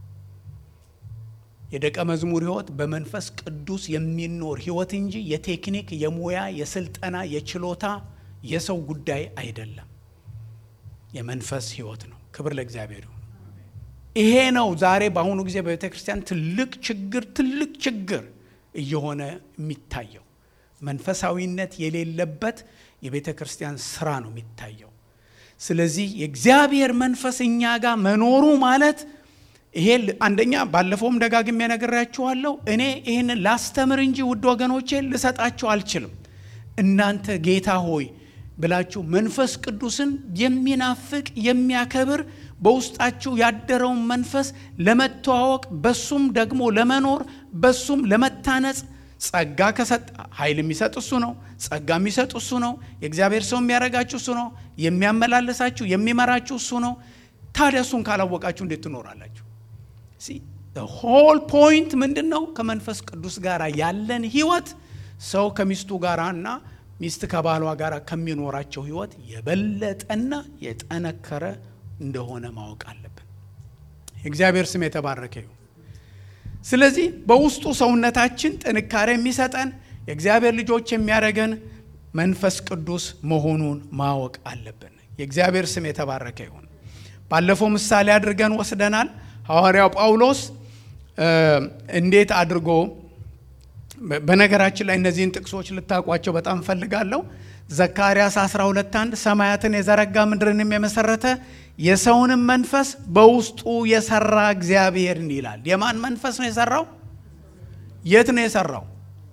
የደቀ መዝሙር ሕይወት በመንፈስ ቅዱስ የሚኖር ሕይወት እንጂ የቴክኒክ፣ የሙያ፣ የስልጠና፣ የችሎታ የሰው ጉዳይ አይደለም። የመንፈስ ሕይወት ነው። ክብር ለእግዚአብሔር ይሁን። ይሄ ነው ዛሬ በአሁኑ ጊዜ በቤተ ክርስቲያን ትልቅ ችግር ትልቅ ችግር እየሆነ የሚታየው መንፈሳዊነት የሌለበት የቤተ ክርስቲያን ስራ ነው የሚታየው። ስለዚህ የእግዚአብሔር መንፈስ እኛ ጋር መኖሩ ማለት ይሄ አንደኛ ባለፈውም ደጋግሜ ነግሬያችኋለሁ። እኔ ይህንን ላስተምር እንጂ ውድ ወገኖቼ ልሰጣችሁ አልችልም። እናንተ ጌታ ሆይ ብላችሁ መንፈስ ቅዱስን የሚናፍቅ የሚያከብር በውስጣችሁ ያደረውን መንፈስ ለመተዋወቅ በሱም ደግሞ ለመኖር በሱም ለመታነጽ ጸጋ ከሰጠ ኃይል የሚሰጥ እሱ ነው። ጸጋ የሚሰጥ እሱ ነው። የእግዚአብሔር ሰው የሚያደርጋችሁ እሱ ነው። የሚያመላልሳችሁ የሚመራችሁ እሱ ነው። ታዲያ እሱን ካላወቃችሁ እንዴት ትኖራላችሁ? ሆል ፖይንት ምንድን ነው? ከመንፈስ ቅዱስ ጋር ያለን ህይወት ሰው ከሚስቱ ጋር እና ሚስት ከባሏ ጋር ከሚኖራቸው ህይወት የበለጠና የጠነከረ እንደሆነ ማወቅ አለብን። የእግዚአብሔር ስም የተባረከ ይሁን። ስለዚህ በውስጡ ሰውነታችን ጥንካሬ የሚሰጠን የእግዚአብሔር ልጆች የሚያደርገን መንፈስ ቅዱስ መሆኑን ማወቅ አለብን። የእግዚአብሔር ስም የተባረከ ይሁን። ባለፈው ምሳሌ አድርገን ወስደናል። ሐዋርያው ጳውሎስ እንዴት አድርጎ በነገራችን ላይ እነዚህን ጥቅሶች ልታውቋቸው በጣም ፈልጋለሁ። ዘካርያስ 12 1 ሰማያትን የዘረጋ ምድርንም የመሰረተ የሰውንም መንፈስ በውስጡ የሰራ እግዚአብሔርን ይላል። የማን መንፈስ ነው የሰራው? የት ነው የሰራው?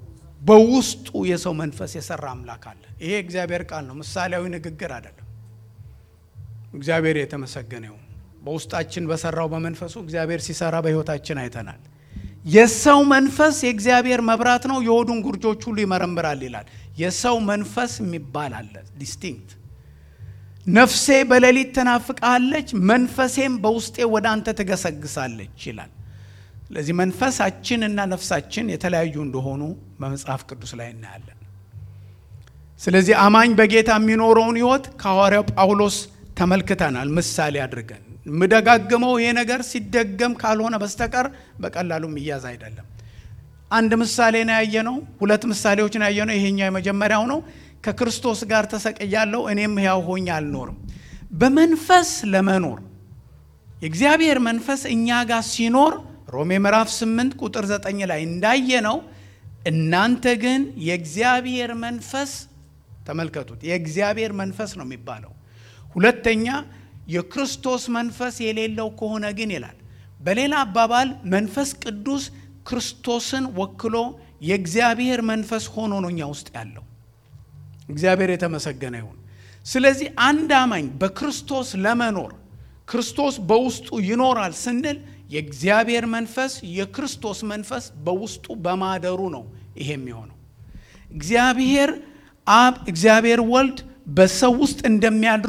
በውስጡ የሰው መንፈስ የሰራ አምላክ አለ። ይሄ እግዚአብሔር ቃል ነው፣ ምሳሌያዊ ንግግር አይደለም። እግዚአብሔር የተመሰገነ ይሁን። በውስጣችን በሰራው በመንፈሱ እግዚአብሔር ሲሰራ በሕይወታችን አይተናል። የሰው መንፈስ የእግዚአብሔር መብራት ነው፣ የሆዱን ጉርጆች ሁሉ ይመረምራል ይላል። የሰው መንፈስ የሚባል አለ ዲስቲንክት ነፍሴ በሌሊት ትናፍቃለች፣ መንፈሴም በውስጤ ወደ አንተ ትገሰግሳለች ይላል። ስለዚህ መንፈሳችን እና ነፍሳችን የተለያዩ እንደሆኑ በመጽሐፍ ቅዱስ ላይ እናያለን። ስለዚህ አማኝ በጌታ የሚኖረውን ሕይወት ከሐዋርያው ጳውሎስ ተመልክተናል፣ ምሳሌ አድርገን የምደጋግመው ይሄ ነገር ሲደገም ካልሆነ በስተቀር በቀላሉ የሚያዝ አይደለም። አንድ ምሳሌ ነው ያየነው፣ ሁለት ምሳሌዎች ነው ያየነው። ይሄኛው የመጀመሪያው ነው። ከክርስቶስ ጋር ተሰቅያለሁ፣ እኔም ሕያው ሆኜ አልኖርም። በመንፈስ ለመኖር የእግዚአብሔር መንፈስ እኛ ጋር ሲኖር ሮሜ ምዕራፍ 8 ቁጥር 9 ላይ እንዳየነው እናንተ ግን የእግዚአብሔር መንፈስ ተመልከቱት፣ የእግዚአብሔር መንፈስ ነው የሚባለው። ሁለተኛ የክርስቶስ መንፈስ የሌለው ከሆነ ግን ይላል። በሌላ አባባል መንፈስ ቅዱስ ክርስቶስን ወክሎ የእግዚአብሔር መንፈስ ሆኖ ነው እኛ ውስጥ ያለው። እግዚአብሔር የተመሰገነ ይሁን። ስለዚህ አንድ አማኝ በክርስቶስ ለመኖር ክርስቶስ በውስጡ ይኖራል ስንል የእግዚአብሔር መንፈስ የክርስቶስ መንፈስ በውስጡ በማደሩ ነው ይሄ የሚሆነው። እግዚአብሔር አብ፣ እግዚአብሔር ወልድ በሰው ውስጥ እንደሚያድሩ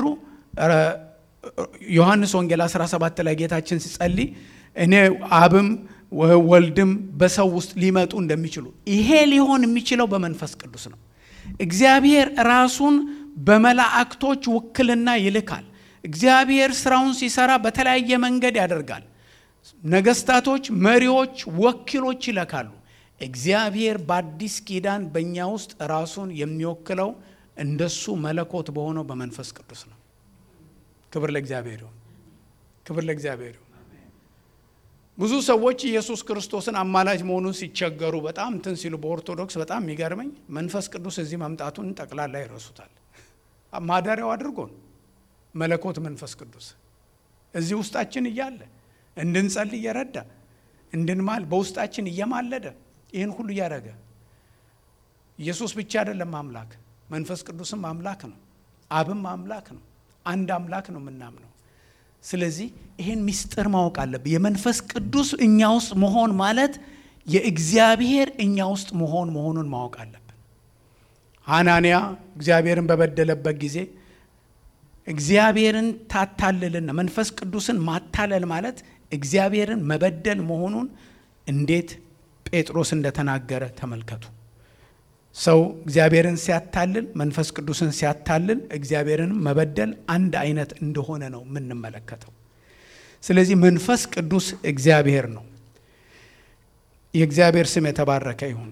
ዮሐንስ ወንጌል 17 ላይ ጌታችን ሲጸልይ እኔ አብም ወልድም በሰው ውስጥ ሊመጡ እንደሚችሉ ይሄ ሊሆን የሚችለው በመንፈስ ቅዱስ ነው። እግዚአብሔር ራሱን በመላእክቶች ውክልና ይልካል። እግዚአብሔር ስራውን ሲሰራ በተለያየ መንገድ ያደርጋል። ነገስታቶች፣ መሪዎች፣ ወኪሎች ይለካሉ። እግዚአብሔር በአዲስ ኪዳን በእኛ ውስጥ ራሱን የሚወክለው እንደሱ መለኮት በሆነው በመንፈስ ቅዱስ ነው። ክብር ለእግዚአብሔር ይሁን። ክብር ለእግዚአብሔር ይሁን። ብዙ ሰዎች ኢየሱስ ክርስቶስን አማላጅ መሆኑን ሲቸገሩ በጣም እንትን ሲሉ በኦርቶዶክስ በጣም የሚገርመኝ መንፈስ ቅዱስ እዚህ መምጣቱን ጠቅላላ ይረሱታል። ማደሪያው አድርጎን መለኮት መንፈስ ቅዱስ እዚህ ውስጣችን እያለ እንድንጸልይ እየረዳ እንድንማል በውስጣችን እየማለደ ይህን ሁሉ እያደረገ ኢየሱስ ብቻ አይደለም አምላክ፣ መንፈስ ቅዱስም አምላክ ነው፣ አብም አምላክ ነው። አንድ አምላክ ነው የምናምነው። ስለዚህ ይህን ምስጢር ማወቅ አለብን። የመንፈስ ቅዱስ እኛ ውስጥ መሆን ማለት የእግዚአብሔር እኛ ውስጥ መሆን መሆኑን ማወቅ አለብን። ሐናንያ እግዚአብሔርን በበደለበት ጊዜ እግዚአብሔርን ታታልልና መንፈስ ቅዱስን ማታለል ማለት እግዚአብሔርን መበደል መሆኑን እንዴት ጴጥሮስ እንደተናገረ ተመልከቱ። ሰው እግዚአብሔርን ሲያታልል መንፈስ ቅዱስን ሲያታልል እግዚአብሔርን መበደል አንድ አይነት እንደሆነ ነው የምንመለከተው። ስለዚህ መንፈስ ቅዱስ እግዚአብሔር ነው። የእግዚአብሔር ስም የተባረከ ይሁን።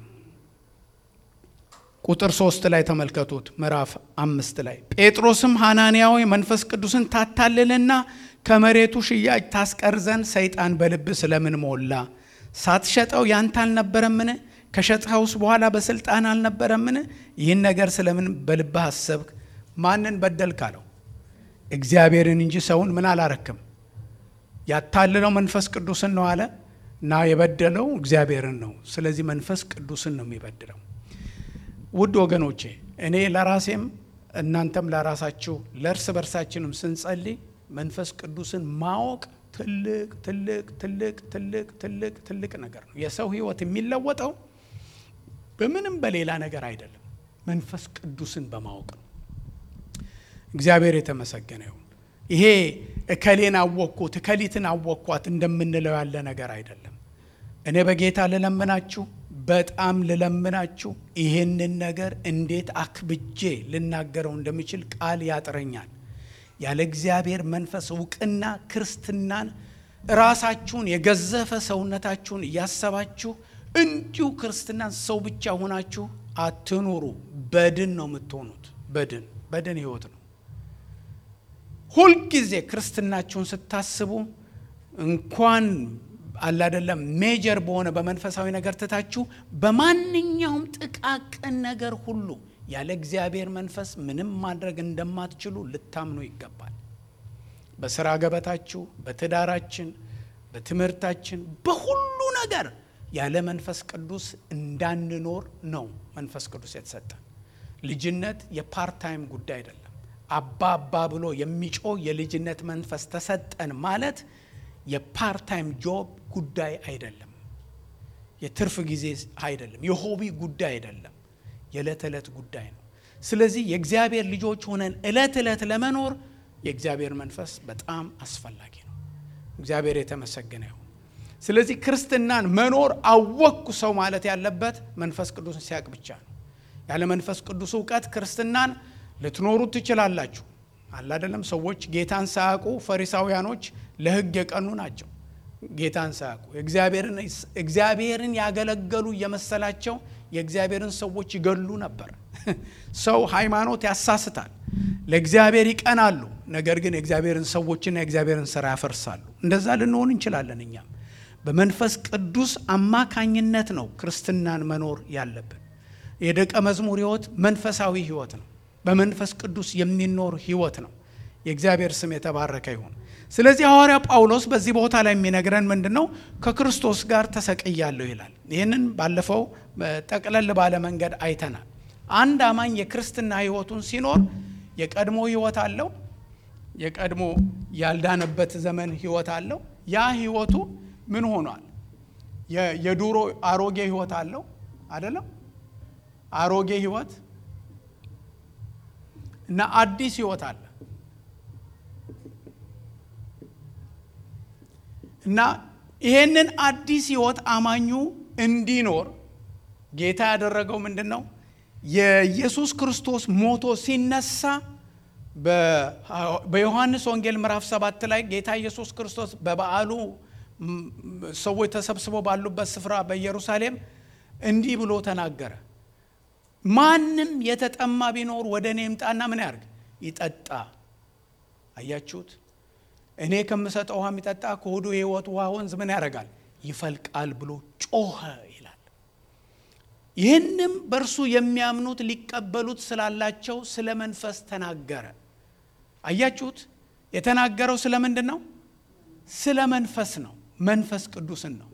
ቁጥር ሶስት ላይ ተመልከቱት። ምዕራፍ አምስት ላይ ጴጥሮስም ሐናንያዊ መንፈስ ቅዱስን ታታልልና ከመሬቱ ሽያጭ ታስቀር ዘንድ ሰይጣን በልብ ስለምን ሞላ? ሳትሸጠው ያንተ አልነበረምን? ከሸጥኸውስ በኋላ በስልጣን አልነበረምን? ይህን ነገር ስለምን በልብህ አሰብክ? ማንን በደልክ አለው። እግዚአብሔርን እንጂ ሰውን ምን አላረክም። ያታልለው መንፈስ ቅዱስን ነው አለ እና የበደለው እግዚአብሔርን ነው። ስለዚህ መንፈስ ቅዱስን ነው የሚበድለው። ውድ ወገኖቼ እኔ ለራሴም እናንተም ለራሳችሁ ለእርስ በርሳችንም ስንጸልይ መንፈስ ቅዱስን ማወቅ ትልቅ ትልቅ ትልቅ ትልቅ ትልቅ ትልቅ ነገር ነው። የሰው ሕይወት የሚለወጠው በምንም በሌላ ነገር አይደለም፣ መንፈስ ቅዱስን በማወቅ ነው። እግዚአብሔር የተመሰገነ ይሁን። ይሄ እከሌን አወቅኩት እከሊትን አወቅኳት እንደምንለው ያለ ነገር አይደለም። እኔ በጌታ ልለምናችሁ በጣም ልለምናችሁ ይሄንን ነገር እንዴት አክብጄ ልናገረው እንደምችል ቃል ያጥረኛል። ያለ እግዚአብሔር መንፈስ እውቅና ክርስትናን ራሳችሁን የገዘፈ ሰውነታችሁን እያሰባችሁ እንዲሁ ክርስትናን ሰው ብቻ ሆናችሁ አትኑሩ። በድን ነው የምትሆኑት። በድን በድን ህይወት ነው። ሁልጊዜ ክርስትናችሁን ስታስቡ እንኳን አላደለም ሜጀር በሆነ በመንፈሳዊ ነገር ትታችሁ በማንኛውም ጥቃቅን ነገር ሁሉ ያለ እግዚአብሔር መንፈስ ምንም ማድረግ እንደማትችሉ ልታምኑ ይገባል። በስራ ገበታችሁ፣ በትዳራችን፣ በትምህርታችን፣ በሁሉ ነገር ያለ መንፈስ ቅዱስ እንዳንኖር ነው መንፈስ ቅዱስ የተሰጠን። ልጅነት የፓርታይም ጉዳይ አይደለም። አባ አባ ብሎ የሚጮህ የልጅነት መንፈስ ተሰጠን ማለት የፓርታይም ጆብ ጉዳይ አይደለም። የትርፍ ጊዜ አይደለም። የሆቢ ጉዳይ አይደለም። የዕለት ዕለት ጉዳይ ነው። ስለዚህ የእግዚአብሔር ልጆች ሆነን ዕለት ዕለት ለመኖር የእግዚአብሔር መንፈስ በጣም አስፈላጊ ነው። እግዚአብሔር የተመሰገነ ይሁን። ስለዚህ ክርስትናን መኖር አወቅኩ ሰው ማለት ያለበት መንፈስ ቅዱስን ሲያውቅ ብቻ ነው። ያለ መንፈስ ቅዱስ እውቀት ክርስትናን ልትኖሩት ትችላላችሁ። አለ አይደለም። ሰዎች ጌታን ሳያውቁ ፈሪሳውያኖች ለሕግ የቀኑ ናቸው። ጌታን ሳያውቁ እግዚአብሔርን ያገለገሉ እየመሰላቸው የእግዚአብሔርን ሰዎች ይገሉ ነበር። ሰው ሃይማኖት ያሳስታል። ለእግዚአብሔር ይቀናሉ፣ ነገር ግን የእግዚአብሔርን ሰዎችና የእግዚአብሔርን ስራ ያፈርሳሉ። እንደዛ ልንሆን እንችላለን። እኛም በመንፈስ ቅዱስ አማካኝነት ነው ክርስትናን መኖር ያለብን። የደቀ መዝሙር ሕይወት መንፈሳዊ ሕይወት ነው። በመንፈስ ቅዱስ የሚኖር ሕይወት ነው። የእግዚአብሔር ስም የተባረከ ይሁን። ስለዚህ ሐዋርያ ጳውሎስ በዚህ ቦታ ላይ የሚነግረን ምንድን ነው? ከክርስቶስ ጋር ተሰቅያለሁ ይላል። ይህንን ባለፈው ጠቅለል ባለ መንገድ አይተናል። አንድ አማኝ የክርስትና ሕይወቱን ሲኖር የቀድሞ ሕይወት አለው፣ የቀድሞ ያልዳነበት ዘመን ሕይወት አለው። ያ ሕይወቱ ምን ሆኗል? የዱሮ አሮጌ ሕይወት አለው አይደለም? አሮጌ ሕይወት እና አዲስ ሕይወት አለ እና ይሄንን አዲስ ሕይወት አማኙ እንዲኖር ጌታ ያደረገው ምንድን ነው? የኢየሱስ ክርስቶስ ሞቶ ሲነሳ በዮሐንስ ወንጌል ምዕራፍ ሰባት ላይ ጌታ ኢየሱስ ክርስቶስ በበዓሉ ሰዎች ተሰብስበው ባሉበት ስፍራ በኢየሩሳሌም እንዲህ ብሎ ተናገረ። ማንም የተጠማ ቢኖር ወደ እኔ ይምጣና ምን ያርግ? ይጠጣ። አያችሁት? እኔ ከምሰጠው ውሃ የሚጠጣ ከሆዱ የሕይወት ውሃ ወንዝ ምን ያደርጋል? ይፈልቃል ብሎ ጮኸ ይላል። ይህንም በእርሱ የሚያምኑት ሊቀበሉት ስላላቸው ስለ መንፈስ ተናገረ። አያችሁት? የተናገረው ስለ ምንድን ነው? ስለ መንፈስ ነው። መንፈስ ቅዱስን ነው።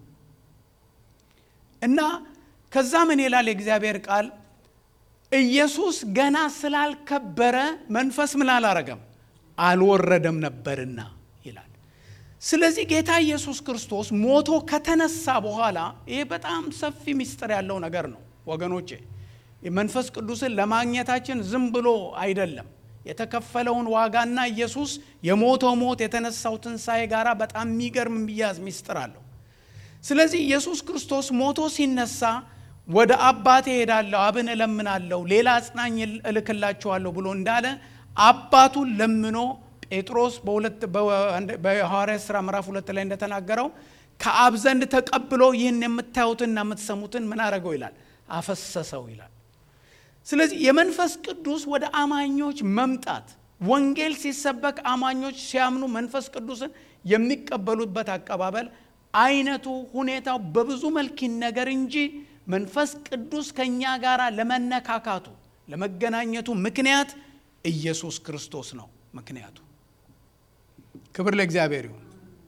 እና ከዛ ምን ይላል የእግዚአብሔር ቃል? ኢየሱስ ገና ስላልከበረ መንፈስ ምን አላረገም አልወረደም ነበርና ይላል። ስለዚህ ጌታ ኢየሱስ ክርስቶስ ሞቶ ከተነሳ በኋላ ይሄ በጣም ሰፊ ምስጢር ያለው ነገር ነው ወገኖቼ። መንፈስ ቅዱስን ለማግኘታችን ዝም ብሎ አይደለም። የተከፈለውን ዋጋና ኢየሱስ የሞተው ሞት የተነሳው ትንሣኤ ጋራ በጣም የሚገርም የሚያዝ ምስጢር አለው። ስለዚህ ኢየሱስ ክርስቶስ ሞቶ ሲነሳ ወደ አባቴ ሄዳለሁ፣ አብን እለምናለሁ፣ ሌላ አጽናኝ እልክላችኋለሁ ብሎ እንዳለ አባቱን ለምኖ ጴጥሮስ በሐዋርያት ሥራ ምዕራፍ ሁለት ላይ እንደተናገረው ከአብ ዘንድ ተቀብሎ ይህን የምታዩትና የምትሰሙትን ምን አረገው ይላል አፈሰሰው ይላል። ስለዚህ የመንፈስ ቅዱስ ወደ አማኞች መምጣት ወንጌል ሲሰበክ አማኞች ሲያምኑ መንፈስ ቅዱስን የሚቀበሉበት አቀባበል አይነቱ፣ ሁኔታው በብዙ መልክ ነገር እንጂ መንፈስ ቅዱስ ከእኛ ጋር ለመነካካቱ ለመገናኘቱ ምክንያት ኢየሱስ ክርስቶስ ነው ምክንያቱ። ክብር ለእግዚአብሔር ይሁን።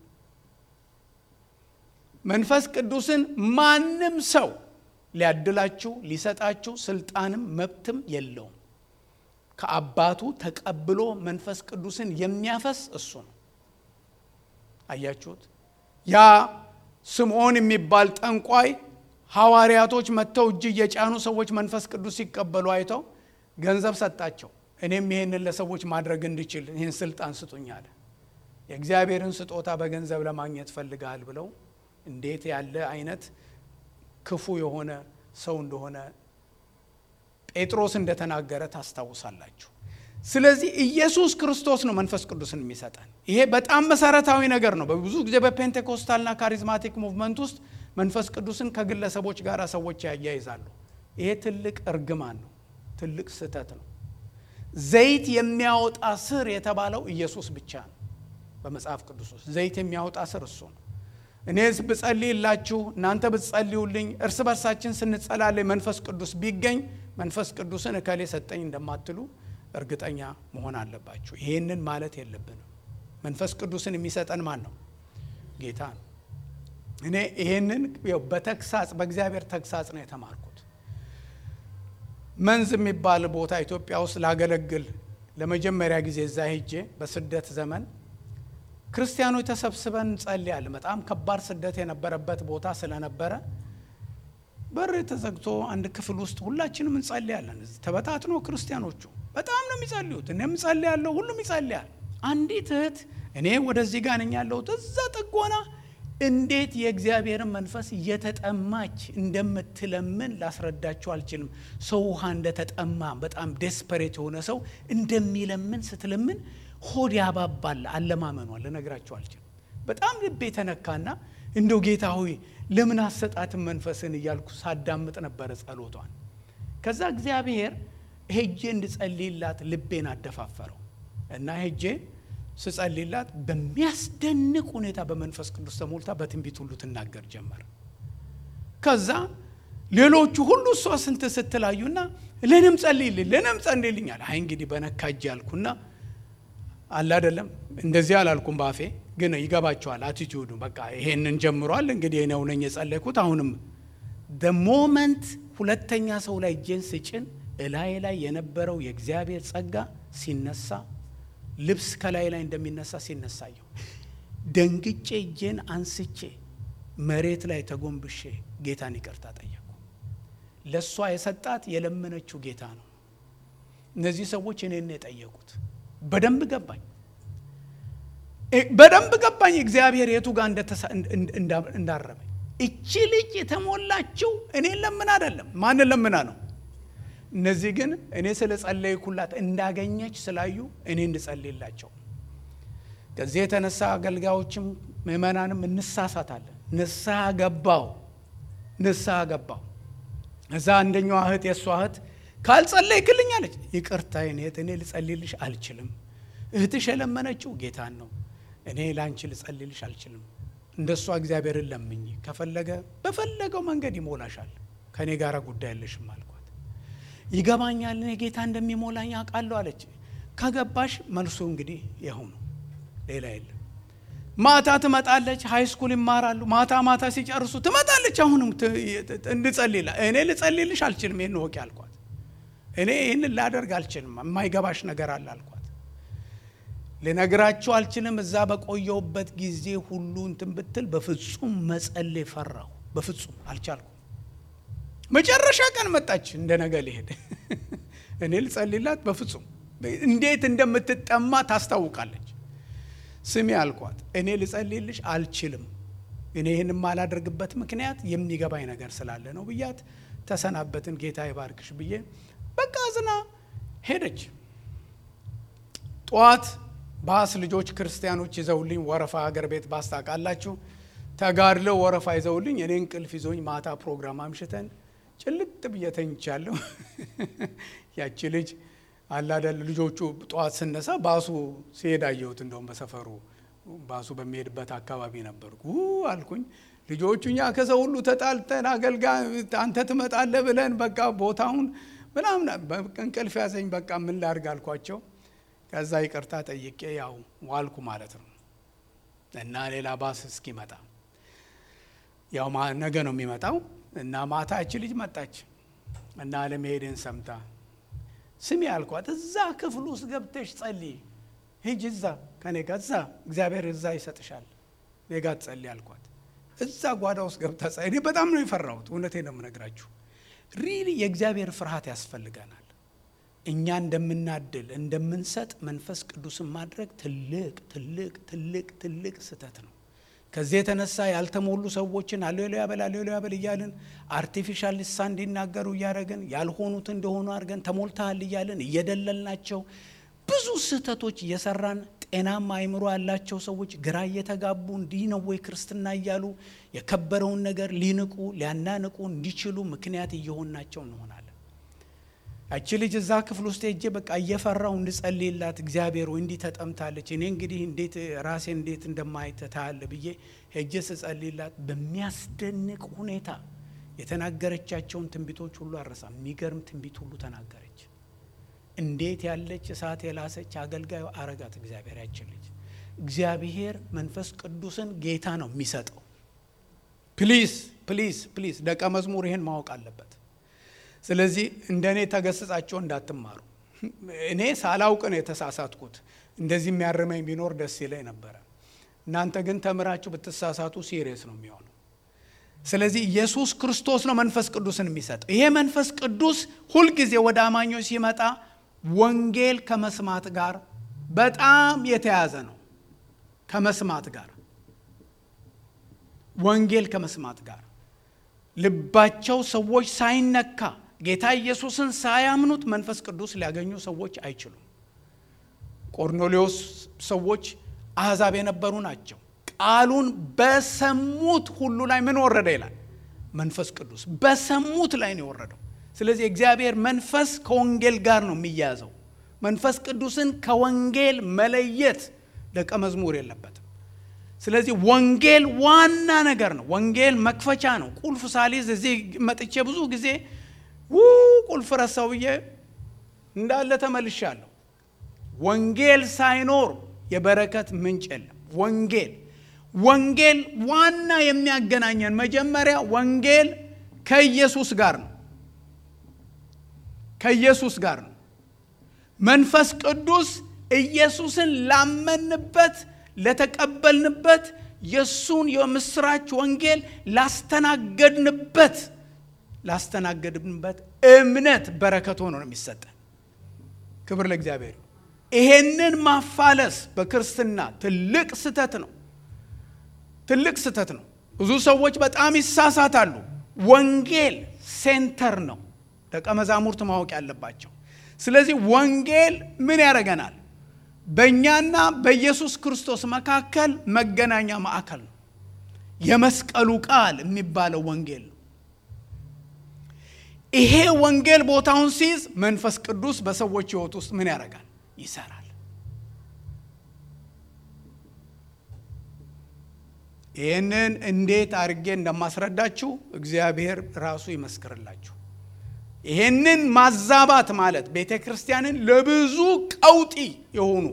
መንፈስ ቅዱስን ማንም ሰው ሊያድላችሁ ሊሰጣችሁ ስልጣንም መብትም የለውም። ከአባቱ ተቀብሎ መንፈስ ቅዱስን የሚያፈስ እሱ ነው። አያችሁት? ያ ስምዖን የሚባል ጠንቋይ ሐዋርያቶች መጥተው እጅ እየጫኑ ሰዎች መንፈስ ቅዱስ ሲቀበሉ አይተው ገንዘብ ሰጣቸው። እኔም ይህንን ለሰዎች ማድረግ እንድችል ይህን ስልጣን ስጡኝ አለ። የእግዚአብሔርን ስጦታ በገንዘብ ለማግኘት ፈልጋል ብለው እንዴት ያለ አይነት ክፉ የሆነ ሰው እንደሆነ ጴጥሮስ እንደተናገረ ታስታውሳላችሁ። ስለዚህ ኢየሱስ ክርስቶስ ነው መንፈስ ቅዱስን የሚሰጠን። ይሄ በጣም መሰረታዊ ነገር ነው። በብዙ ጊዜ በፔንቴኮስታልና ካሪዝማቲክ ሙቭመንት ውስጥ መንፈስ ቅዱስን ከግለሰቦች ጋር ሰዎች ያያይዛሉ። ይሄ ትልቅ እርግማን ነው፣ ትልቅ ስህተት ነው። ዘይት የሚያወጣ ስር የተባለው ኢየሱስ ብቻ ነው። በመጽሐፍ ቅዱስ ውስጥ ዘይት የሚያወጣ ስር እሱ ነው። እኔ ብጸልይላችሁ እናንተ ብትጸልዩልኝ እርስ በርሳችን ስንጸላለይ መንፈስ ቅዱስ ቢገኝ መንፈስ ቅዱስን እከሌ ሰጠኝ እንደማትሉ እርግጠኛ መሆን አለባችሁ። ይሄንን ማለት የለብንም። መንፈስ ቅዱስን የሚሰጠን ማን ነው? ጌታ ነው። እኔ ይሄንን በተግሳጽ በእግዚአብሔር ተግሳጽ ነው የተማርኩት። መንዝ የሚባል ቦታ ኢትዮጵያ ውስጥ ላገለግል ለመጀመሪያ ጊዜ እዛ ሄጄ በስደት ዘመን ክርስቲያኖች ተሰብስበን እንጸልያለን። በጣም ከባድ ስደት የነበረበት ቦታ ስለነበረ በር ተዘግቶ አንድ ክፍል ውስጥ ሁላችንም እንጸልያለን። ተበታትኖ ክርስቲያኖቹ በጣም ነው የሚጸልዩት። እኔም ጸልያለሁ፣ ሁሉም ይጸልያል። አንዲት እህት እኔ ወደዚህ ጋር ነኝ ያለሁት እዛ ጥጎና እንዴት የእግዚአብሔርን መንፈስ እየተጠማች እንደምትለምን ላስረዳችሁ አልችልም። ሰው ውሃ እንደተጠማ በጣም ዴስፐሬት የሆነ ሰው እንደሚለምን ስትለምን ሆድ ያባባል። አለማመኗ ልነግራችሁ አልችልም። በጣም ልቤ የተነካና እንደው ጌታ ሆይ ለምን አሰጣትን መንፈስን እያልኩ ሳዳምጥ ነበረ ጸሎቷን። ከዛ እግዚአብሔር ሄጄ እንድጸልይላት ልቤን አደፋፈረው እና ሄጄ ስጸልይላት በሚያስደንቅ ሁኔታ በመንፈስ ቅዱስ ተሞልታ በትንቢት ሁሉ ትናገር ጀመር። ከዛ ሌሎቹ ሁሉ እሷ ስንት ስትላዩና ለንም ጸልይልኝ ለንም ጸልይልኛል። አይ እንግዲህ በነካ እጅ ያልኩና አለ አይደለም እንደዚህ አላልኩም ባፌ ግን ይገባቸዋል። አቲቲዩዱ በቃ ይሄንን ጀምሯል። እንግዲህ እኔው ነኝ የጸለይኩት። አሁንም ሞመንት ሁለተኛ ሰው ላይ እጄን ስጭን እላይ ላይ የነበረው የእግዚአብሔር ጸጋ ሲነሳ ልብስ ከላይ ላይ እንደሚነሳ ሲነሳየው ደንግጬ እጄን አንስቼ መሬት ላይ ተጎንብሼ ጌታን ይቅርታ ጠየቁ። ለእሷ የሰጣት የለመነችው ጌታ ነው። እነዚህ ሰዎች እኔን የጠየቁት በደንብ ገባኝ በደንብ ገባኝ እግዚአብሔር የቱ ጋር እንዳረመኝ። እቺ ልጅ የተሞላችው እኔን ለምን አይደለም፣ ማንን ለምና ነው? እነዚህ ግን እኔ ስለ ጸለይኩላት እንዳገኘች ስላዩ እኔ እንድጸልይላቸው። ከዚህ የተነሳ አገልጋዮችም ምእመናንም እንሳሳታለን። ንስሐ ገባው ንስሐ ገባው። እዛ አንደኛዋ እህት የእሷ እህት ካልጸለይክልኝ አለች። ይቅርታ እህት እኔ ልጸልይልሽ አልችልም። እህትሽ የለመነችው ጌታን ነው። እኔ ለአንቺ ልጸልይልሽ አልችልም። እንደ እሷ እግዚአብሔርን ለምኝ፣ ከፈለገ በፈለገው መንገድ ይሞላሻል። ከእኔ ጋር ጉዳይ የለሽም አልኳት። ይገባኛል፣ እኔ ጌታ እንደሚሞላኝ አውቃለሁ አለች። ከገባሽ መልሱ እንግዲህ ይኸው ነው፣ ሌላ የለም። ማታ ትመጣለች፣ ሃይ ስኩል ይማራሉ። ማታ ማታ ሲጨርሱ ትመጣለች። አሁንም እንድጸልይላ እኔ ልጸልይልሽ አልችልም፣ ይህን ወቂ አልኳት። እኔ ይህንን ላደርግ አልችልም፣ የማይገባሽ ነገር አለ አልኳት። ልነግራችሁ አልችልም። እዛ በቆየውበት ጊዜ ሁሉ እንትን ብትል በፍጹም መጸለይ ፈራሁ። በፍጹም አልቻልኩም። መጨረሻ ቀን መጣች፣ እንደ ነገ ሊሄድ እኔ ልጸልይላት በፍጹም እንዴት እንደምትጠማ ታስታውቃለች። ስሚ አልኳት፣ እኔ ልጸልይልሽ አልችልም። እኔ ይህን የማላደርግበት ምክንያት የሚገባኝ ነገር ስላለ ነው ብያት ተሰናበትን። ጌታ ይባርክሽ ብዬ በቃ ዝና ሄደች። ጠዋት ባስ ልጆች ክርስቲያኖች ይዘውልኝ ወረፋ ሀገር ቤት ባስ ታውቃላችሁ፣ ተጋድለው ወረፋ ይዘውልኝ እኔ እንቅልፍ ይዞኝ ማታ ፕሮግራም አምሽተን ጭልጥ ብዬ ተኝቻለሁ። ያቺ ልጅ አላደል ልጆቹ ጠዋት ስነሳ ባሱ ሲሄድ አየሁት። እንደውም በሰፈሩ ባሱ በሚሄድበት አካባቢ ነበርኩ አልኩኝ። ልጆቹ እኛ ከሰው ሁሉ ተጣልተን አገልጋይ አንተ ትመጣለህ ብለን በቃ ቦታውን ምናምን እንቅልፍ ያዘኝ። በቃ ምን ላድርግ አልኳቸው። ከዛ ይቅርታ ጠይቄ ያው ዋልኩ ማለት ነው። እና ሌላ ባስ እስኪመጣ ያው ነገ ነው የሚመጣው እና ማታ እቺ ልጅ መጣች እና አለመሄድን ሰምታ ስሚ አልኳት፣ እዛ ክፍል ውስጥ ገብተሽ ጸልይ፣ ሂጅ እዛ ከኔ ጋር እዛ እግዚአብሔር እዛ ይሰጥሻል፣ እኔ ጋር ትጸልይ አልኳት። እዛ ጓዳ ውስጥ ገብታ ጸልይ። እኔ በጣም ነው የፈራሁት፣ እውነቴን ነው የምነግራችሁ። ሪሊ የእግዚአብሔር ፍርሃት ያስፈልገናል። እኛ እንደምናድል እንደምንሰጥ መንፈስ ቅዱስን ማድረግ ትልቅ ትልቅ ትልቅ ትልቅ ስህተት ነው። ከዚህ የተነሳ ያልተሞሉ ሰዎችን አሌሉያ በል አሌሉያ በል እያልን አርቲፊሻል ልሳን እንዲናገሩ እያደረግን ያልሆኑት እንደሆኑ አድርገን ተሞልተሃል እያልን እየደለልናቸው ብዙ ስህተቶች እየሰራን ጤናማ አይምሮ ያላቸው ሰዎች ግራ እየተጋቡ እንዲህ ነው ወይ ክርስትና እያሉ የከበረውን ነገር ሊንቁ ሊያናንቁ እንዲችሉ ምክንያት እየሆናቸው እንሆናለን። ያቺ ልጅ እዛ ክፍል ውስጥ ሄጄ በቃ እየፈራው እንድጸልይላት እግዚአብሔር ወይ እንዲህ ተጠምታለች፣ እኔ እንግዲህ እንዴት ራሴ እንዴት እንደማይተታለ ብዬ ሄጄ ስጸልይላት በሚያስደንቅ ሁኔታ የተናገረቻቸውን ትንቢቶች ሁሉ አረሳ። የሚገርም ትንቢት ሁሉ ተናገረች። እንዴት ያለች እሳት የላሰች አገልጋዩ አረጋት እግዚአብሔር። ያችን ልጅ እግዚአብሔር መንፈስ ቅዱስን ጌታ ነው የሚሰጠው። ፕሊዝ ፕሊዝ ፕሊዝ ደቀ መዝሙር ይህን ማወቅ አለበት። ስለዚህ እንደ እኔ ተገስጻቸው እንዳትማሩ። እኔ ሳላውቅ ነው የተሳሳትኩት። እንደዚህ የሚያርመኝ ቢኖር ደስ ይለኝ ነበረ። እናንተ ግን ተምራችሁ ብትሳሳቱ ሲሪየስ ነው የሚሆነው። ስለዚህ ኢየሱስ ክርስቶስ ነው መንፈስ ቅዱስን የሚሰጠው። ይሄ መንፈስ ቅዱስ ሁልጊዜ ወደ አማኞች ሲመጣ ወንጌል ከመስማት ጋር በጣም የተያዘ ነው። ከመስማት ጋር ወንጌል ከመስማት ጋር ልባቸው ሰዎች ሳይነካ ጌታ ኢየሱስን ሳያምኑት መንፈስ ቅዱስ ሊያገኙ ሰዎች አይችሉም። ቆርኔሌዎስ ሰዎች አሕዛብ የነበሩ ናቸው። ቃሉን በሰሙት ሁሉ ላይ ምን ወረደ ይላል? መንፈስ ቅዱስ በሰሙት ላይ ነው የወረደው። ስለዚህ እግዚአብሔር መንፈስ ከወንጌል ጋር ነው የሚያያዘው። መንፈስ ቅዱስን ከወንጌል መለየት ደቀ መዝሙር የለበትም። ስለዚህ ወንጌል ዋና ነገር ነው። ወንጌል መክፈቻ ነው። ቁልፍ ሳሊዝ እዚህ መጥቼ ብዙ ጊዜ ው ቁልፍ ረሳው ብዬ እንዳለ ተመልሻለሁ። ወንጌል ሳይኖር የበረከት ምንጭ የለም። ወንጌል ወንጌል ዋና የሚያገናኘን መጀመሪያ ወንጌል ከኢየሱስ ጋር ነው። ከኢየሱስ ጋር ነው። መንፈስ ቅዱስ ኢየሱስን ላመንበት ለተቀበልንበት የእሱን የምስራች ወንጌል ላስተናገድንበት ላስተናገድንበት እምነት በረከት ሆኖ ነው የሚሰጠን። ክብር ለእግዚአብሔር። ይሄንን ማፋለስ በክርስትና ትልቅ ስህተት ነው። ትልቅ ስህተት ነው። ብዙ ሰዎች በጣም ይሳሳታሉ። ወንጌል ሴንተር ነው ደቀ መዛሙርት ማወቅ ያለባቸው። ስለዚህ ወንጌል ምን ያደርገናል? በእኛና በኢየሱስ ክርስቶስ መካከል መገናኛ ማዕከል ነው። የመስቀሉ ቃል የሚባለው ወንጌል ነው። ይሄ ወንጌል ቦታውን ሲይዝ መንፈስ ቅዱስ በሰዎች ሕይወት ውስጥ ምን ያደርጋል? ይሰራል። ይህንን እንዴት አድርጌ እንደማስረዳችሁ እግዚአብሔር ራሱ ይመስክርላችሁ። ይህንን ማዛባት ማለት ቤተ ክርስቲያንን ለብዙ ቀውጢ የሆኑ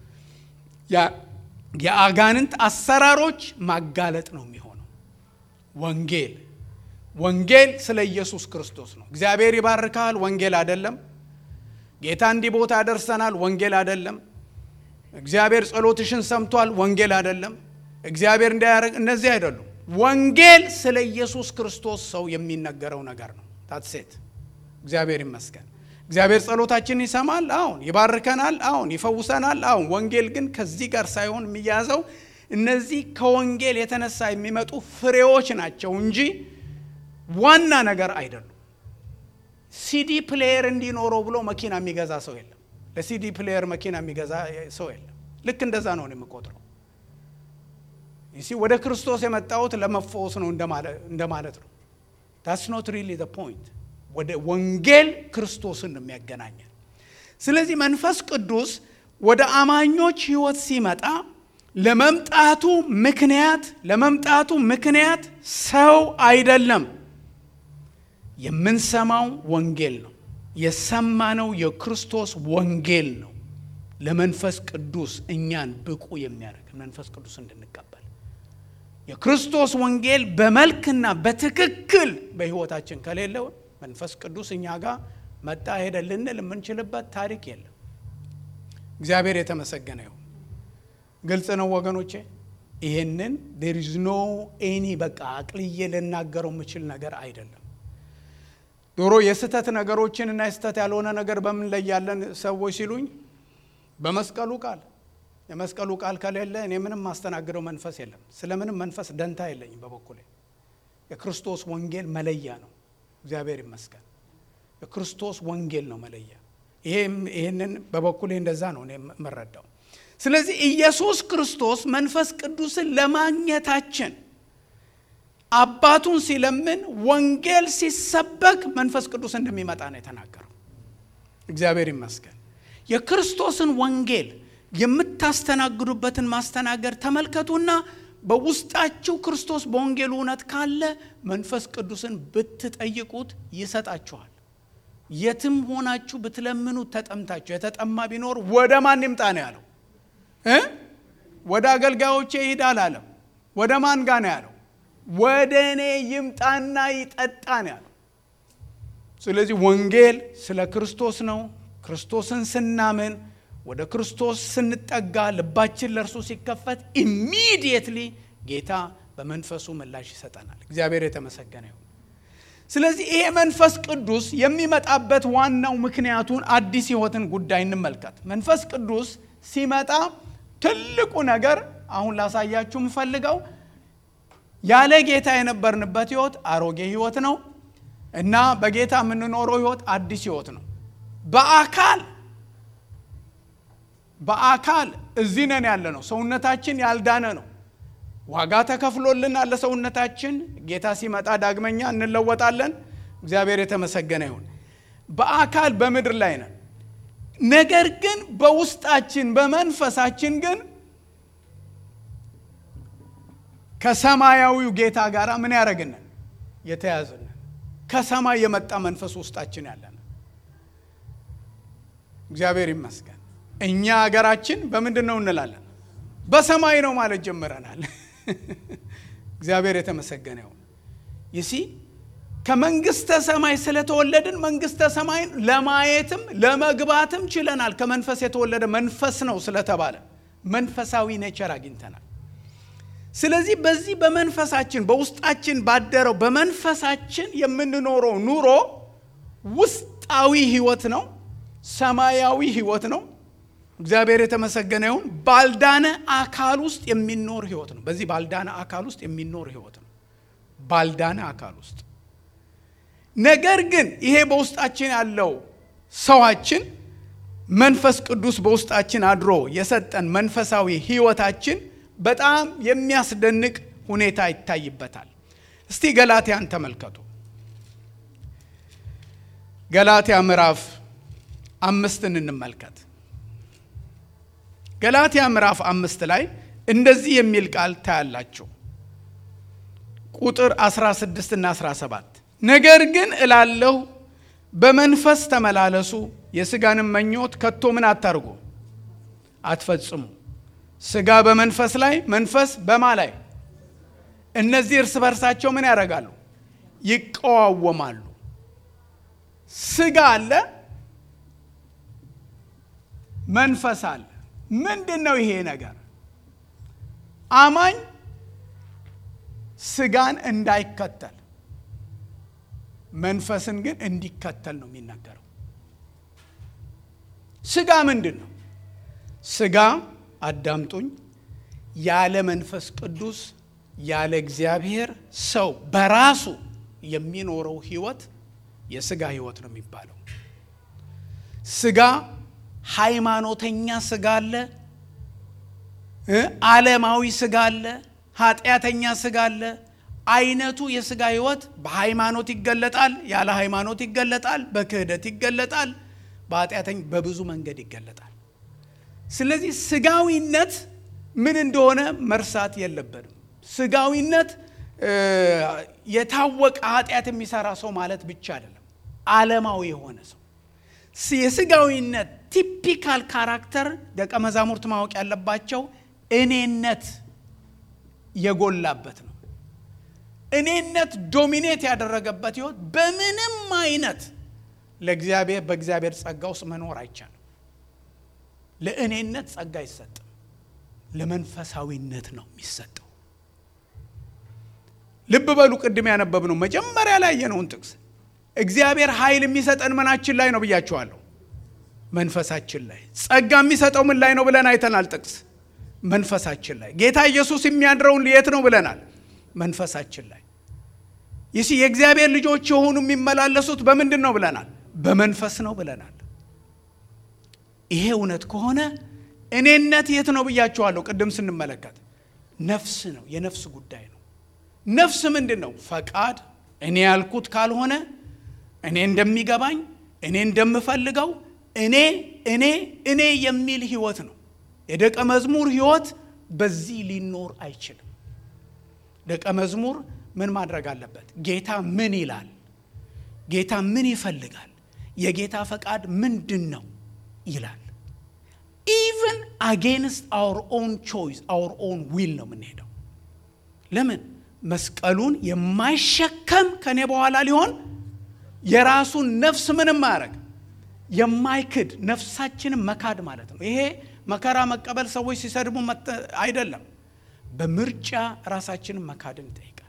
የአጋንንት አሰራሮች ማጋለጥ ነው የሚሆነው። ወንጌል ወንጌል ስለ ኢየሱስ ክርስቶስ ነው። እግዚአብሔር ይባርካል፣ ወንጌል አይደለም። ጌታ እንዲህ ቦታ ያደርሰናል፣ ወንጌል አይደለም። እግዚአብሔር ጸሎትሽን ሰምቷል፣ ወንጌል አይደለም። እግዚአብሔር እንዳያደርግ እነዚህ አይደሉም። ወንጌል ስለ ኢየሱስ ክርስቶስ ሰው የሚነገረው ነገር ነው። ታትሴት እግዚአብሔር ይመስገን። እግዚአብሔር ጸሎታችንን ይሰማል፣ አሁን ይባርከናል፣ አሁን ይፈውሰናል፣ አሁን። ወንጌል ግን ከዚህ ጋር ሳይሆን የሚያዘው እነዚህ ከወንጌል የተነሳ የሚመጡ ፍሬዎች ናቸው እንጂ ዋና ነገር አይደሉም። ሲዲ ፕሌየር እንዲኖረው ብሎ መኪና የሚገዛ ሰው የለም። ለሲዲ ፕሌየር መኪና የሚገዛ ሰው የለም። ልክ እንደዛ ነው የምቆጥረው። ይሲ ወደ ክርስቶስ የመጣሁት ለመፈወስ ነው እንደማለት ነው። ታስ ኖት ሪሊ ዘ ፖይንት። ወደ ወንጌል ክርስቶስን ነው የሚያገናኘን። ስለዚህ መንፈስ ቅዱስ ወደ አማኞች ሕይወት ሲመጣ ለመምጣቱ ምክንያት ለመምጣቱ ምክንያት ሰው አይደለም። የምንሰማው ወንጌል ነው። የሰማነው የክርስቶስ ወንጌል ነው። ለመንፈስ ቅዱስ እኛን ብቁ የሚያደርግ መንፈስ ቅዱስ እንድንቀበል የክርስቶስ ወንጌል በመልክና በትክክል በሕይወታችን ከሌለው መንፈስ ቅዱስ እኛ ጋር መጣ ሄደ ልንል የምንችልበት ታሪክ የለም። እግዚአብሔር የተመሰገነ ይሁን። ግልጽ ነው ወገኖቼ። ይሄንን ዴር ኢዝ ኖ ኤኒ በቃ አቅልዬ ልናገረው የምችል ነገር አይደለም። ዶሮ የስህተት ነገሮችን እና የስህተት ያልሆነ ነገር በምን ላይ ያለን ሰዎች ሲሉኝ በመስቀሉ ቃል የመስቀሉ ቃል ከሌለ እኔ ምንም ማስተናግደው መንፈስ የለም። ስለምንም መንፈስ ደንታ የለኝም። በበኩሌ የክርስቶስ ወንጌል መለያ ነው። እግዚአብሔር ይመስገን። የክርስቶስ ወንጌል ነው መለያ። ይህንን በበኩሌ እንደዛ ነው እኔ የምረዳው። ስለዚህ ኢየሱስ ክርስቶስ መንፈስ ቅዱስን ለማግኘታችን አባቱን ሲለምን ወንጌል ሲሰበክ መንፈስ ቅዱስ እንደሚመጣ ነው የተናገረው። እግዚአብሔር ይመስገን። የክርስቶስን ወንጌል የምታስተናግዱበትን ማስተናገድ ተመልከቱና በውስጣችሁ ክርስቶስ በወንጌሉ እውነት ካለ መንፈስ ቅዱስን ብትጠይቁት ይሰጣችኋል። የትም ሆናችሁ ብትለምኑት ተጠምታችሁ የተጠማ ቢኖር ወደ ማን ይምጣ ነው ያለው እ ወደ አገልጋዮቼ ይሂድ አላለም። ወደ ማን ጋ ነው ያለው? ወደ እኔ ይምጣና ይጠጣ ነው ያለው። ስለዚህ ወንጌል ስለ ክርስቶስ ነው። ክርስቶስን ስናምን ወደ ክርስቶስ ስንጠጋ ልባችን ለእርሱ ሲከፈት ኢሚዲየትሊ ጌታ በመንፈሱ ምላሽ ይሰጠናል። እግዚአብሔር የተመሰገነ ይሁን። ስለዚህ ይሄ መንፈስ ቅዱስ የሚመጣበት ዋናው ምክንያቱን አዲስ ሕይወትን ጉዳይ እንመልከት። መንፈስ ቅዱስ ሲመጣ ትልቁ ነገር አሁን ላሳያችሁ የምፈልገው ያለ ጌታ የነበርንበት ሕይወት አሮጌ ሕይወት ነው እና በጌታ የምንኖረው ሕይወት አዲስ ሕይወት ነው። በአካል በአካል እዚህ ነን ያለ ነው። ሰውነታችን ያልዳነ ነው። ዋጋ ተከፍሎልናል ለሰውነታችን። ጌታ ሲመጣ ዳግመኛ እንለወጣለን። እግዚአብሔር የተመሰገነ ይሁን። በአካል በምድር ላይ ነን። ነገር ግን በውስጣችን በመንፈሳችን ግን ከሰማያዊው ጌታ ጋር ምን ያደረግንን የተያዝንን ከሰማይ የመጣ መንፈስ ውስጣችን ያለን እግዚአብሔር ይመስገን። እኛ ሀገራችን በምንድን ነው እንላለን? በሰማይ ነው ማለት ጀምረናል። እግዚአብሔር የተመሰገነ ይሁን። ይሲ ከመንግስተ ሰማይ ስለተወለድን መንግስተ ሰማይን ለማየትም ለመግባትም ችለናል። ከመንፈስ የተወለደ መንፈስ ነው ስለተባለ መንፈሳዊ ኔቸር አግኝተናል። ስለዚህ በዚህ በመንፈሳችን በውስጣችን ባደረው በመንፈሳችን የምንኖረው ኑሮ ውስጣዊ ህይወት ነው፣ ሰማያዊ ህይወት ነው። እግዚአብሔር የተመሰገነ ይሁን። ባልዳነ አካል ውስጥ የሚኖር ህይወት ነው። በዚህ ባልዳነ አካል ውስጥ የሚኖር ህይወት ነው። ባልዳነ አካል ውስጥ ነገር ግን ይሄ በውስጣችን ያለው ሰዋችን መንፈስ ቅዱስ በውስጣችን አድሮ የሰጠን መንፈሳዊ ህይወታችን በጣም የሚያስደንቅ ሁኔታ ይታይበታል። እስቲ ገላትያን ተመልከቱ። ገላትያ ምዕራፍ አምስትን እንመልከት። ገላትያ ምዕራፍ አምስት ላይ እንደዚህ የሚል ቃል ታያላችሁ። ቁጥር 16 እና 17 ነገር ግን እላለሁ በመንፈስ ተመላለሱ፣ የሥጋንም መኞት ከቶ ምን አታርጉ አትፈጽሙ። ሥጋ በመንፈስ ላይ መንፈስ በማ ላይ እነዚህ እርስ በርሳቸው ምን ያደርጋሉ? ይቀዋወማሉ። ሥጋ አለ፣ መንፈስ አለ። ምንድን ነው ይሄ ነገር? አማኝ ሥጋን እንዳይከተል መንፈስን ግን እንዲከተል ነው የሚናገረው። ሥጋ ምንድን ነው? ሥጋ አዳምጡኝ፣ ያለ መንፈስ ቅዱስ ያለ እግዚአብሔር ሰው በራሱ የሚኖረው ህይወት የሥጋ ህይወት ነው የሚባለው። ሥጋ ሃይማኖተኛ ሥጋ አለ፣ ዓለማዊ ሥጋ አለ፣ ኃጢአተኛ ሥጋ አለ። አይነቱ የሥጋ ህይወት በሃይማኖት ይገለጣል፣ ያለ ሃይማኖት ይገለጣል፣ በክህደት ይገለጣል፣ በኃጢአተኛ በብዙ መንገድ ይገለጣል። ስለዚህ ሥጋዊነት ምን እንደሆነ መርሳት የለብንም። ሥጋዊነት የታወቀ ኃጢአት የሚሰራ ሰው ማለት ብቻ አይደለም፣ ዓለማዊ የሆነ ሰው የሥጋዊነት ቲፒካል ካራክተር ደቀ መዛሙርት ማወቅ ያለባቸው እኔነት የጎላበት ነው። እኔነት ዶሚኔት ያደረገበት ህይወት በምንም አይነት ለእግዚአብሔር በእግዚአብሔር ጸጋ ውስጥ መኖር አይቻልም። ለእኔነት ጸጋ አይሰጥም፣ ለመንፈሳዊነት ነው የሚሰጠው። ልብ በሉ፣ ቅድም ያነበብነው መጀመሪያ ላይ ያየነውን ጥቅስ እግዚአብሔር ኃይል የሚሰጠን ምናችን ላይ ነው ብያችኋለሁ? መንፈሳችን ላይ። ጸጋ የሚሰጠው ምን ላይ ነው ብለን አይተናል። ጥቅስ መንፈሳችን ላይ። ጌታ ኢየሱስ የሚያድረውን የት ነው ብለናል? መንፈሳችን ላይ። ይህ የእግዚአብሔር ልጆች የሆኑ የሚመላለሱት በምንድን ነው ብለናል? በመንፈስ ነው ብለናል። ይሄ እውነት ከሆነ እኔነት የት ነው ብያችኋለሁ? ቅድም ስንመለከት ነፍስ ነው፣ የነፍስ ጉዳይ ነው። ነፍስ ምንድን ነው? ፈቃድ እኔ ያልኩት ካልሆነ እኔ እንደሚገባኝ እኔ እንደምፈልገው እኔ እኔ እኔ የሚል ህይወት ነው። የደቀ መዝሙር ህይወት በዚህ ሊኖር አይችልም። ደቀ መዝሙር ምን ማድረግ አለበት? ጌታ ምን ይላል? ጌታ ምን ይፈልጋል? የጌታ ፈቃድ ምንድን ነው ይላል። ኢቨን አጌንስት አውር ኦን ቾይስ አውር ኦን ዊል ነው የምንሄደው። ለምን? መስቀሉን የማይሸከም ከኔ በኋላ ሊሆን የራሱን ነፍስ ምንም ማያደርግ የማይክድ ነፍሳችንን መካድ ማለት ነው። ይሄ መከራ መቀበል ሰዎች ሲሰድቡ አይደለም፣ በምርጫ ራሳችንን መካድን ይጠይቃል።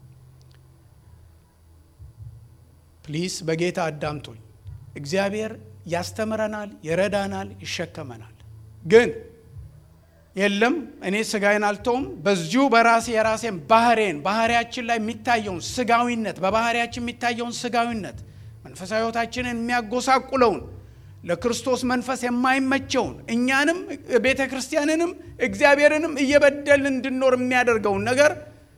ፕሊስ በጌታ አዳምቶኝ እግዚአብሔር ያስተምረናል፣ ይረዳናል፣ ይሸከመናል። ግን የለም እኔ ስጋዬን አልተውም፣ በዚሁ በራሴ የራሴን ባህሬን ባህሪያችን ላይ የሚታየውን ስጋዊነት በባህሪያችን የሚታየውን ስጋዊነት መንፈሳዊ ሕይወታችንን የሚያጎሳቁለውን ለክርስቶስ መንፈስ የማይመቸውን እኛንም ቤተ ክርስቲያንንም እግዚአብሔርንም እየበደልን እንድኖር የሚያደርገውን ነገር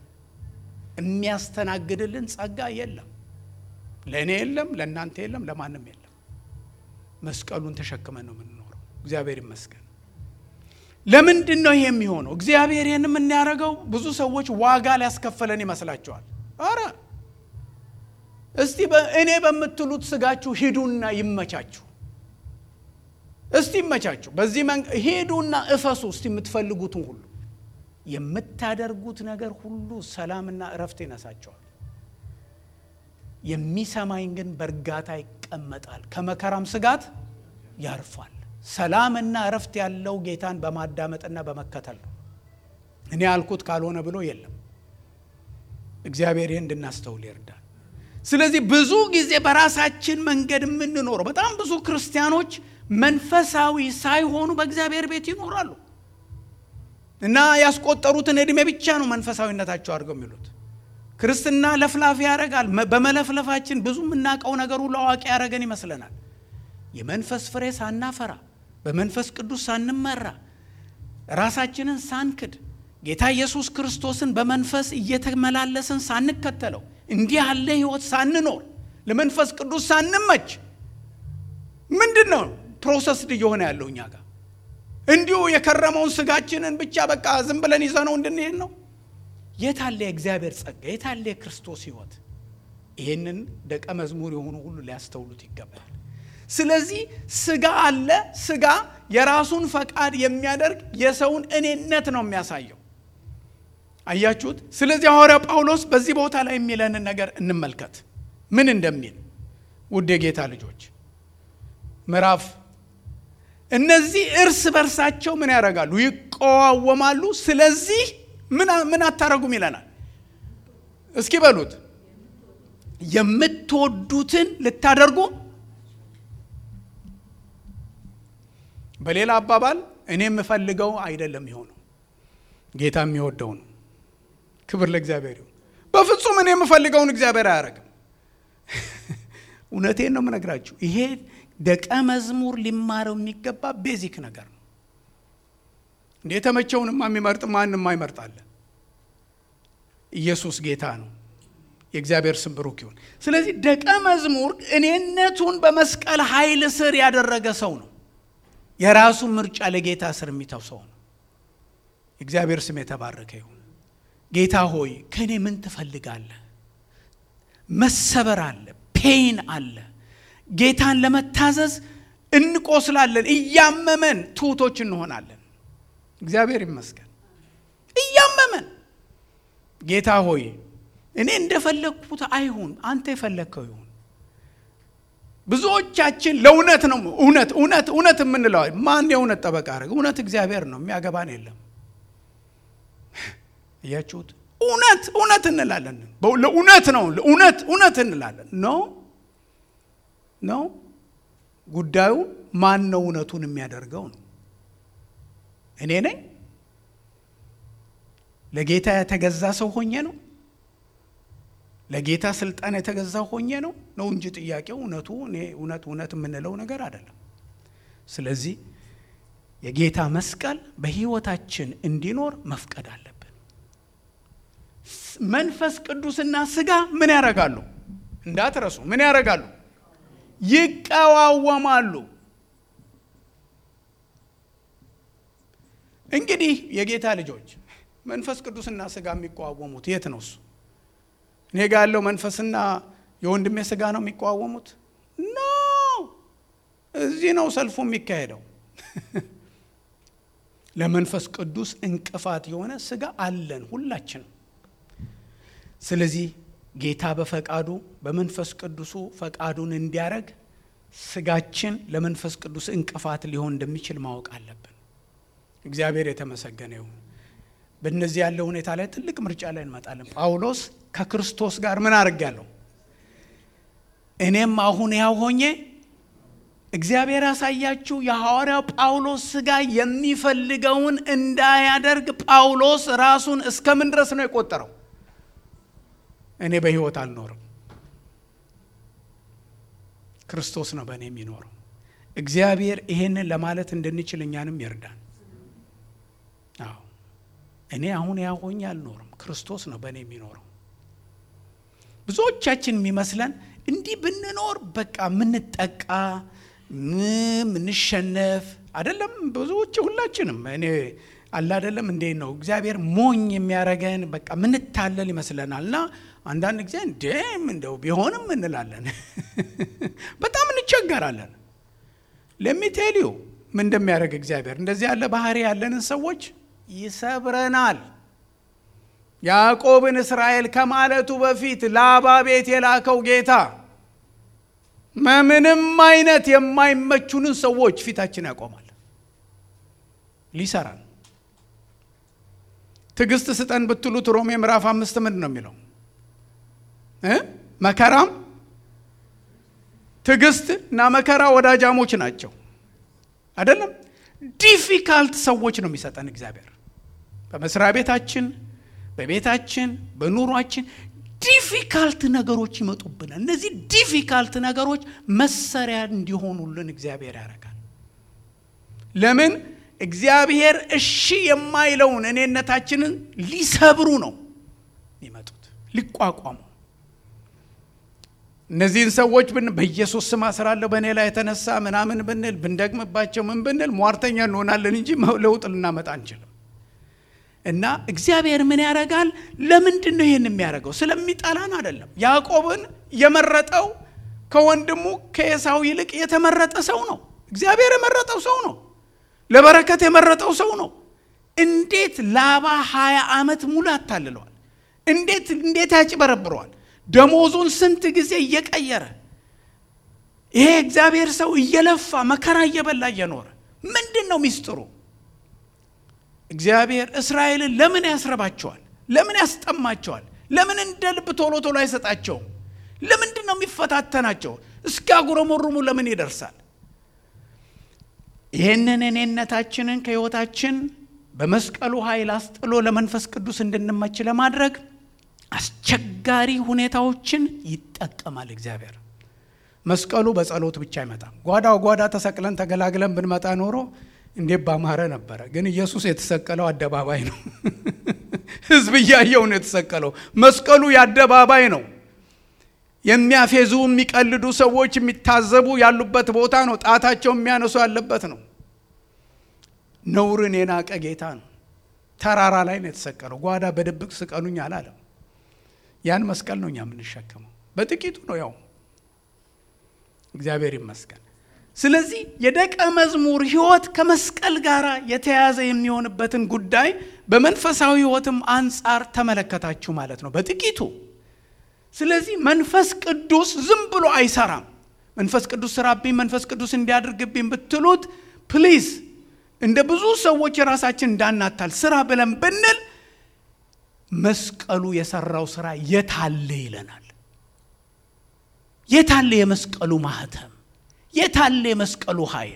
የሚያስተናግድልን ጸጋ የለም። ለእኔ የለም፣ ለእናንተ የለም፣ ለማንም የለም። መስቀሉን ተሸክመን ነው የምንኖረው። እግዚአብሔር ይመስገን። ለምንድን ነው ይሄ የሚሆነው? እግዚአብሔር ይህን የምናደርገው ብዙ ሰዎች ዋጋ ሊያስከፈለን ይመስላቸዋል። አረ እስቲ እኔ በምትሉት ስጋችሁ ሂዱና ይመቻችሁ። እስቲ ይመቻችሁ። በዚህ ሂዱና እፈሱ። እስቲ የምትፈልጉትን ሁሉ የምታደርጉት ነገር ሁሉ ሰላምና እረፍት ይነሳቸዋል። የሚሰማኝ ግን በእርጋታ ይቀመጣል፣ ከመከራም ስጋት ያርፋል። ሰላምና እረፍት ያለው ጌታን በማዳመጥና በመከተል ነው። እኔ ያልኩት ካልሆነ ብሎ የለም። እግዚአብሔር ይህ እንድናስተውል ይርዳል። ስለዚህ ብዙ ጊዜ በራሳችን መንገድ የምንኖረው በጣም ብዙ ክርስቲያኖች መንፈሳዊ ሳይሆኑ በእግዚአብሔር ቤት ይኖራሉ እና ያስቆጠሩትን ዕድሜ ብቻ ነው መንፈሳዊነታቸው አድርገው የሚሉት። ክርስትና ለፍላፊ ያደርጋል። በመለፍለፋችን ብዙ የምናውቀው ነገር ሁሉ አዋቂ ያደረገን ይመስለናል። የመንፈስ ፍሬ ሳናፈራ በመንፈስ ቅዱስ ሳንመራ ራሳችንን ሳንክድ ጌታ ኢየሱስ ክርስቶስን በመንፈስ እየተመላለስን ሳንከተለው እንዲህ ያለ ሕይወት ሳንኖር ለመንፈስ ቅዱስ ሳንመች ምንድን ነው ፕሮሰስድ እየሆነ ያለው እኛ ጋር? እንዲሁ የከረመውን ስጋችንን ብቻ በቃ ዝም ብለን ይዘነው እንድንሄድ ነው። የታለ የእግዚአብሔር ጸጋ? የታለ የክርስቶስ ሕይወት? ይህንን ደቀ መዝሙር የሆኑ ሁሉ ሊያስተውሉት ይገባል። ስለዚህ ስጋ አለ። ስጋ የራሱን ፈቃድ የሚያደርግ የሰውን እኔነት ነው የሚያሳየው። አያችሁት? ስለዚህ ሐዋርያው ጳውሎስ በዚህ ቦታ ላይ የሚለንን ነገር እንመልከት፣ ምን እንደሚል ውድ የጌታ ልጆች ምዕራፍ እነዚህ እርስ በርሳቸው ምን ያደርጋሉ? ይቀዋወማሉ። ስለዚህ ምን አታረጉም ይለናል። እስኪ በሉት የምትወዱትን ልታደርጉ በሌላ አባባል እኔ የምፈልገው አይደለም የሆነው ጌታ የሚወደው ነው። ክብር ለእግዚአብሔር ይሁን። በፍጹም እኔ የምፈልገውን እግዚአብሔር አያደርግም። እውነቴን ነው የምነግራችሁ። ይሄ ደቀ መዝሙር ሊማረው የሚገባ ቤዚክ ነገር ነው። እንደ የተመቸውንማ የሚመርጥ ማንም አይመርጣለ። ኢየሱስ ጌታ ነው። የእግዚአብሔር ስም ብሩክ ይሁን። ስለዚህ ደቀ መዝሙር እኔነቱን በመስቀል ኃይል ስር ያደረገ ሰው ነው። የራሱ ምርጫ ለጌታ ስር የሚተው ሰው ነው። እግዚአብሔር ስም የተባረከ ይሁን። ጌታ ሆይ ከእኔ ምን ትፈልጋለህ? መሰበር አለ፣ ፔን አለ። ጌታን ለመታዘዝ እንቆስላለን፣ እያመመን ትሑቶች እንሆናለን። እግዚአብሔር ይመስገን። እያመመን ጌታ ሆይ እኔ እንደፈለግኩት አይሁን፣ አንተ የፈለግከው ይሁን። ብዙዎቻችን ለእውነት ነው እውነት እውነት እውነት የምንለው ማን የእውነት ጠበቃ አደረገ? እውነት እግዚአብሔር ነው፣ የሚያገባን የለም። እያችሁት እውነት እውነት እንላለን። ለእውነት ነው እውነት እውነት እንላለን። ኖ ኖ ጉዳዩ ማን ነው እውነቱን የሚያደርገው ነው። እኔ ነኝ ለጌታ የተገዛ ሰው ሆኜ ነው ለጌታ ስልጣን የተገዛ ሆኜ ነው ነው እንጂ ጥያቄው እውነቱ እኔ እውነት እውነት የምንለው ነገር አይደለም። ስለዚህ የጌታ መስቀል በሕይወታችን እንዲኖር መፍቀድ አለብን። መንፈስ ቅዱስና ስጋ ምን ያደርጋሉ? እንዳትረሱ፣ ምን ያደርጋሉ? ይቀዋወማሉ። እንግዲህ የጌታ ልጆች መንፈስ ቅዱስና ስጋ የሚቀዋወሙት የት ነው? እሱ እኔ ጋ ያለው መንፈስና የወንድሜ ስጋ ነው የሚቀዋወሙት? ኖ እዚህ ነው ሰልፉ የሚካሄደው። ለመንፈስ ቅዱስ እንቅፋት የሆነ ስጋ አለን ሁላችንም። ስለዚህ ጌታ በፈቃዱ በመንፈስ ቅዱሱ ፈቃዱን እንዲያደርግ ስጋችን ለመንፈስ ቅዱስ እንቅፋት ሊሆን እንደሚችል ማወቅ አለብን። እግዚአብሔር የተመሰገነ ይሁን። በእነዚህ ያለው ሁኔታ ላይ ትልቅ ምርጫ ላይ እንመጣለን። ጳውሎስ ከክርስቶስ ጋር ምን አድርጋለሁ? እኔም አሁን ያው ሆኜ እግዚአብሔር ያሳያችሁ የሐዋርያው ጳውሎስ ስጋ የሚፈልገውን እንዳያደርግ ጳውሎስ ራሱን እስከምን ድረስ ነው የቆጠረው? እኔ በሕይወት አልኖርም፣ ክርስቶስ ነው በእኔ የሚኖረው። እግዚአብሔር ይሄንን ለማለት እንድንችል እኛንም ይርዳን። አዎ እኔ አሁን ያ ሆኜ አልኖርም፣ ክርስቶስ ነው በእኔ የሚኖረው። ብዙዎቻችን የሚመስለን እንዲህ ብንኖር በቃ ምንጠቃ ምንሸነፍ አይደለም። ብዙዎች ሁላችንም እኔ አለ አይደለም እንዴት ነው እግዚአብሔር ሞኝ የሚያረገን በቃ ምንታለል ይመስለናል። እና አንዳንድ ጊዜ እንዴም እንደው ቢሆንም እንላለን፣ በጣም እንቸገራለን። ለሚቴሊዩ ምን እንደሚያደርግ እግዚአብሔር እንደዚህ ያለ ባህሪ ያለንን ሰዎች ይሰብረናል። ያዕቆብን እስራኤል ከማለቱ በፊት ላባ ቤት የላከው ጌታ ምንም አይነት የማይመቹንን ሰዎች ፊታችን ያቆማል። ሊሰራን ትዕግስት ስጠን ብትሉት ሮሜ ምዕራፍ አምስት ምንድን ነው የሚለው? መከራም ትዕግስት እና መከራ ወዳጃሞች ናቸው። አይደለም ዲፊካልት ሰዎች ነው የሚሰጠን እግዚአብሔር በመስሪያ ቤታችን፣ በቤታችን፣ በኑሯችን ዲፊካልት ነገሮች ይመጡብናል። እነዚህ ዲፊካልት ነገሮች መሰሪያ እንዲሆኑልን እግዚአብሔር ያደርጋል። ለምን? እግዚአብሔር እሺ የማይለውን እኔነታችንን ሊሰብሩ ነው የሚመጡት፣ ሊቋቋሙ። እነዚህን ሰዎች ብን በኢየሱስ ስም አስራለሁ በእኔ ላይ የተነሳ ምናምን ብንል ብንደግምባቸው ምን ብንል ሟርተኛ እንሆናለን እንጂ ለውጥ ልናመጣ አንችልም። እና እግዚአብሔር ምን ያደርጋል? ለምንድን ነው ይህን የሚያደርገው? ስለሚጠላን አይደለም። ያዕቆብን የመረጠው ከወንድሙ ከኤሳው ይልቅ የተመረጠ ሰው ነው። እግዚአብሔር የመረጠው ሰው ነው። ለበረከት የመረጠው ሰው ነው። እንዴት ላባ ሀያ ዓመት ሙሉ ያታልለዋል? እንዴት እንዴት ያጭበረብረዋል? ደሞዙን ስንት ጊዜ እየቀየረ ይሄ እግዚአብሔር ሰው እየለፋ መከራ እየበላ እየኖረ ምንድን ነው ሚስጥሩ? እግዚአብሔር እስራኤልን ለምን ያስረባቸዋል? ለምን ያስጠማቸዋል? ለምን እንደ ልብ ቶሎ ቶሎ አይሰጣቸውም? ለምንድን ነው የሚፈታተናቸው? እስኪያጉረመሩሙ ለምን ይደርሳል? ይህንን እኔነታችንን ከሕይወታችን በመስቀሉ ኃይል አስጥሎ ለመንፈስ ቅዱስ እንድንመች ለማድረግ አስቸጋሪ ሁኔታዎችን ይጠቀማል እግዚአብሔር። መስቀሉ በጸሎት ብቻ አይመጣም። ጓዳው ጓዳ ተሰቅለን ተገላግለን ብንመጣ ኖሮ እንዴት ባማረ ነበረ። ግን ኢየሱስ የተሰቀለው አደባባይ ነው። ሕዝብ እያየው ነው የተሰቀለው። መስቀሉ የአደባባይ ነው። የሚያፌዙ የሚቀልዱ ሰዎች የሚታዘቡ ያሉበት ቦታ ነው። ጣታቸው የሚያነሱ ያለበት ነው። ነውርን የናቀ ጌታ ነው። ተራራ ላይ ነው የተሰቀለው። ጓዳ በድብቅ ስቀሉኝ አላለም። ያን መስቀል ነው እኛ የምንሸከመው። በጥቂቱ ነው ያው። እግዚአብሔር ይመስገን። ስለዚህ የደቀ መዝሙር ሕይወት ከመስቀል ጋር የተያያዘ የሚሆንበትን ጉዳይ በመንፈሳዊ ሕይወትም አንጻር ተመለከታችሁ ማለት ነው በጥቂቱ። ስለዚህ መንፈስ ቅዱስ ዝም ብሎ አይሰራም። መንፈስ ቅዱስ ስራብኝ፣ መንፈስ ቅዱስ እንዲያደርግብኝ ብትሉት ፕሊዝ እንደ ብዙ ሰዎች የራሳችን እንዳናታል ስራ ብለን ብንል መስቀሉ የሰራው ስራ የታለ ይለናል። የታለ የመስቀሉ ማህተም የታለ የመስቀሉ ኃይል?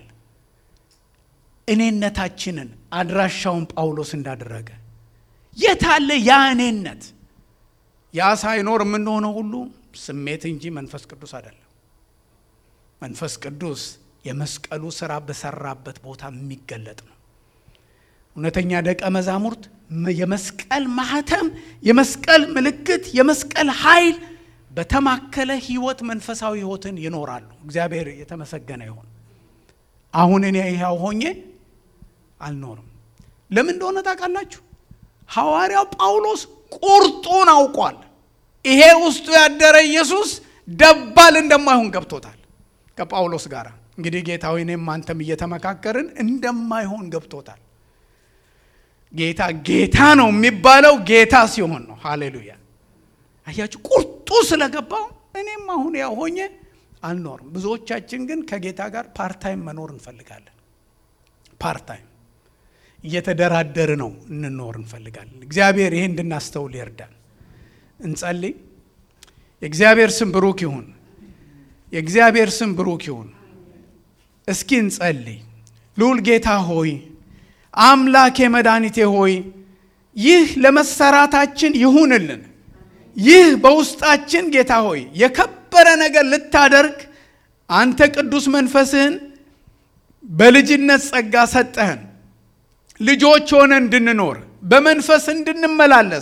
እኔነታችንን አድራሻውን ጳውሎስ እንዳደረገ የታለ ያ እኔነት? ያ ሳይኖር የምንሆነው ሁሉ ስሜት እንጂ መንፈስ ቅዱስ አይደለም። መንፈስ ቅዱስ የመስቀሉ ስራ በሰራበት ቦታ የሚገለጥ ነው። እውነተኛ ደቀ መዛሙርት የመስቀል ማህተም፣ የመስቀል ምልክት፣ የመስቀል ኃይል በተማከለ ህይወት መንፈሳዊ ህይወትን ይኖራሉ። እግዚአብሔር የተመሰገነ ይሁን። አሁን እኔ ይኸው ሆኜ አልኖርም። ለምን እንደሆነ ታውቃላችሁ? ሐዋርያው ጳውሎስ ቁርጡን አውቋል። ይሄ ውስጡ ያደረ ኢየሱስ ደባል እንደማይሆን ገብቶታል። ከጳውሎስ ጋር እንግዲህ ጌታዊ እኔም አንተም እየተመካከርን እንደማይሆን ገብቶታል። ጌታ ጌታ ነው የሚባለው ጌታ ሲሆን ነው። ሃሌሉያ አያችሁ፣ ቁርጡ ስለገባው እኔም አሁን ያው ሆኜ አልኖርም። ብዙዎቻችን ግን ከጌታ ጋር ፓርታይም መኖር እንፈልጋለን። ፓርታይም እየተደራደር ነው እንኖር እንፈልጋለን። እግዚአብሔር ይሄ እንድናስተውል ይርዳል። እንጸልይ። የእግዚአብሔር ስም ብሩክ ይሁን። የእግዚአብሔር ስም ብሩክ ይሁን። እስኪ እንጸልይ። ልዑል ጌታ ሆይ አምላኬ መድኃኒቴ ሆይ ይህ ለመሰራታችን ይሁንልን። ይህ በውስጣችን ጌታ ሆይ የከበረ ነገር ልታደርግ አንተ ቅዱስ መንፈስህን በልጅነት ጸጋ ሰጠህን። ልጆች ሆነ እንድንኖር በመንፈስ እንድንመላለስ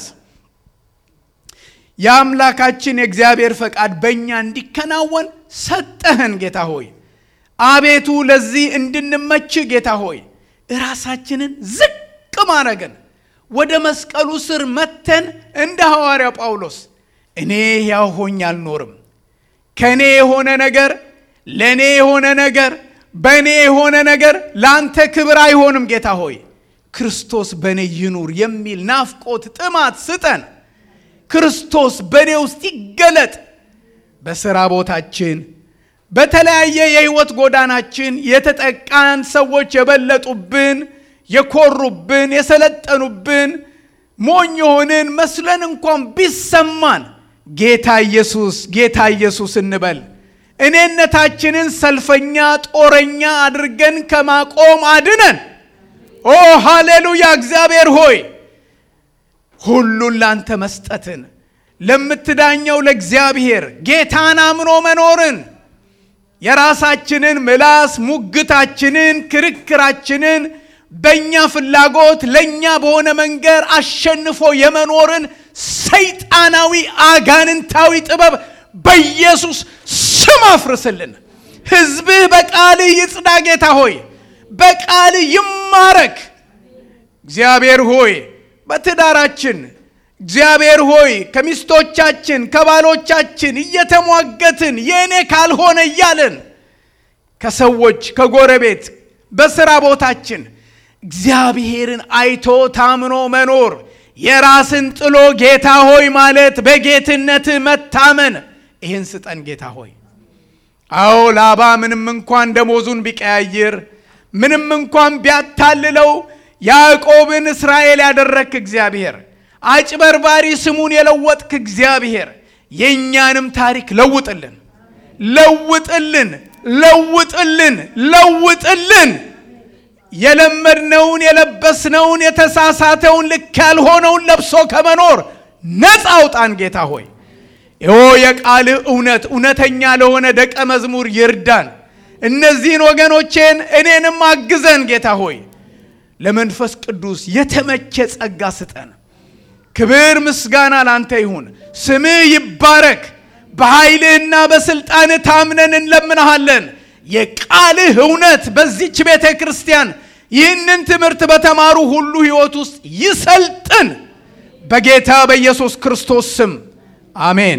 የአምላካችን የእግዚአብሔር ፈቃድ በእኛ እንዲከናወን ሰጠህን። ጌታ ሆይ አቤቱ ለዚህ እንድንመች ጌታ ሆይ እራሳችንን ዝቅ ማድረግን ወደ መስቀሉ ስር መተን እንደ ሐዋርያው ጳውሎስ እኔ ሕያው ሆኜ አልኖርም፣ ከእኔ የሆነ ነገር ለእኔ የሆነ ነገር በእኔ የሆነ ነገር ለአንተ ክብር አይሆንም። ጌታ ሆይ ክርስቶስ በእኔ ይኑር የሚል ናፍቆት ጥማት ስጠን። ክርስቶስ በእኔ ውስጥ ይገለጥ። በሥራ ቦታችን በተለያየ የሕይወት ጎዳናችን የተጠቃን ሰዎች የበለጡብን፣ የኮሩብን፣ የሰለጠኑብን ሞኝ የሆንን መስለን እንኳን ቢሰማን ጌታ ኢየሱስ ጌታ ኢየሱስ እንበል። እኔነታችንን ሰልፈኛ ጦረኛ አድርገን ከማቆም አድነን። ኦ ሃሌሉያ! እግዚአብሔር ሆይ ሁሉን ላንተ መስጠትን ለምትዳኘው ለእግዚአብሔር ጌታን አምኖ መኖርን የራሳችንን ምላስ ሙግታችንን፣ ክርክራችንን በእኛ ፍላጎት ለእኛ በሆነ መንገድ አሸንፎ የመኖርን ሰይጣናዊ አጋንንታዊ ጥበብ በኢየሱስ ስም አፍርስልን። ሕዝብህ በቃልህ ይጽዳ። ጌታ ሆይ በቃልህ ይማረክ። እግዚአብሔር ሆይ በትዳራችን እግዚአብሔር ሆይ ከሚስቶቻችን ከባሎቻችን እየተሟገትን የእኔ ካልሆነ እያለን ከሰዎች ከጎረቤት በሥራ ቦታችን እግዚአብሔርን አይቶ ታምኖ መኖር የራስን ጥሎ ጌታ ሆይ ማለት በጌትነት መታመን ይህን ስጠን ጌታ ሆይ። አዎ ላባ ምንም እንኳን ደሞዙን ቢቀያይር ምንም እንኳን ቢያታልለው ያዕቆብን እስራኤል ያደረግክ እግዚአብሔር አጭበርባሪ ስሙን የለወጥክ እግዚአብሔር የእኛንም ታሪክ ለውጥልን፣ ለውጥልን፣ ለውጥልን፣ ለውጥልን። የለመድነውን የለበስነውን የተሳሳተውን ልክ ያልሆነውን ለብሶ ከመኖር ነፃ አውጣን ጌታ ሆይ። ይሆ የቃልህ እውነት እውነተኛ ለሆነ ደቀ መዝሙር ይርዳን። እነዚህን ወገኖቼን እኔንም አግዘን ጌታ ሆይ። ለመንፈስ ቅዱስ የተመቸ ጸጋ ስጠን። ክብር ምስጋና ላንተ ይሁን። ስምህ ይባረክ። በኃይልህና በሥልጣንህ ታምነን እንለምንሃለን። የቃልህ እውነት በዚች ቤተ ክርስቲያን ይህንን ትምህርት በተማሩ ሁሉ ሕይወት ውስጥ ይሰልጥን። በጌታ በኢየሱስ ክርስቶስ ስም አሜን።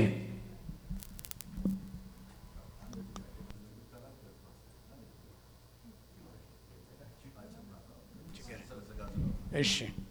እሺ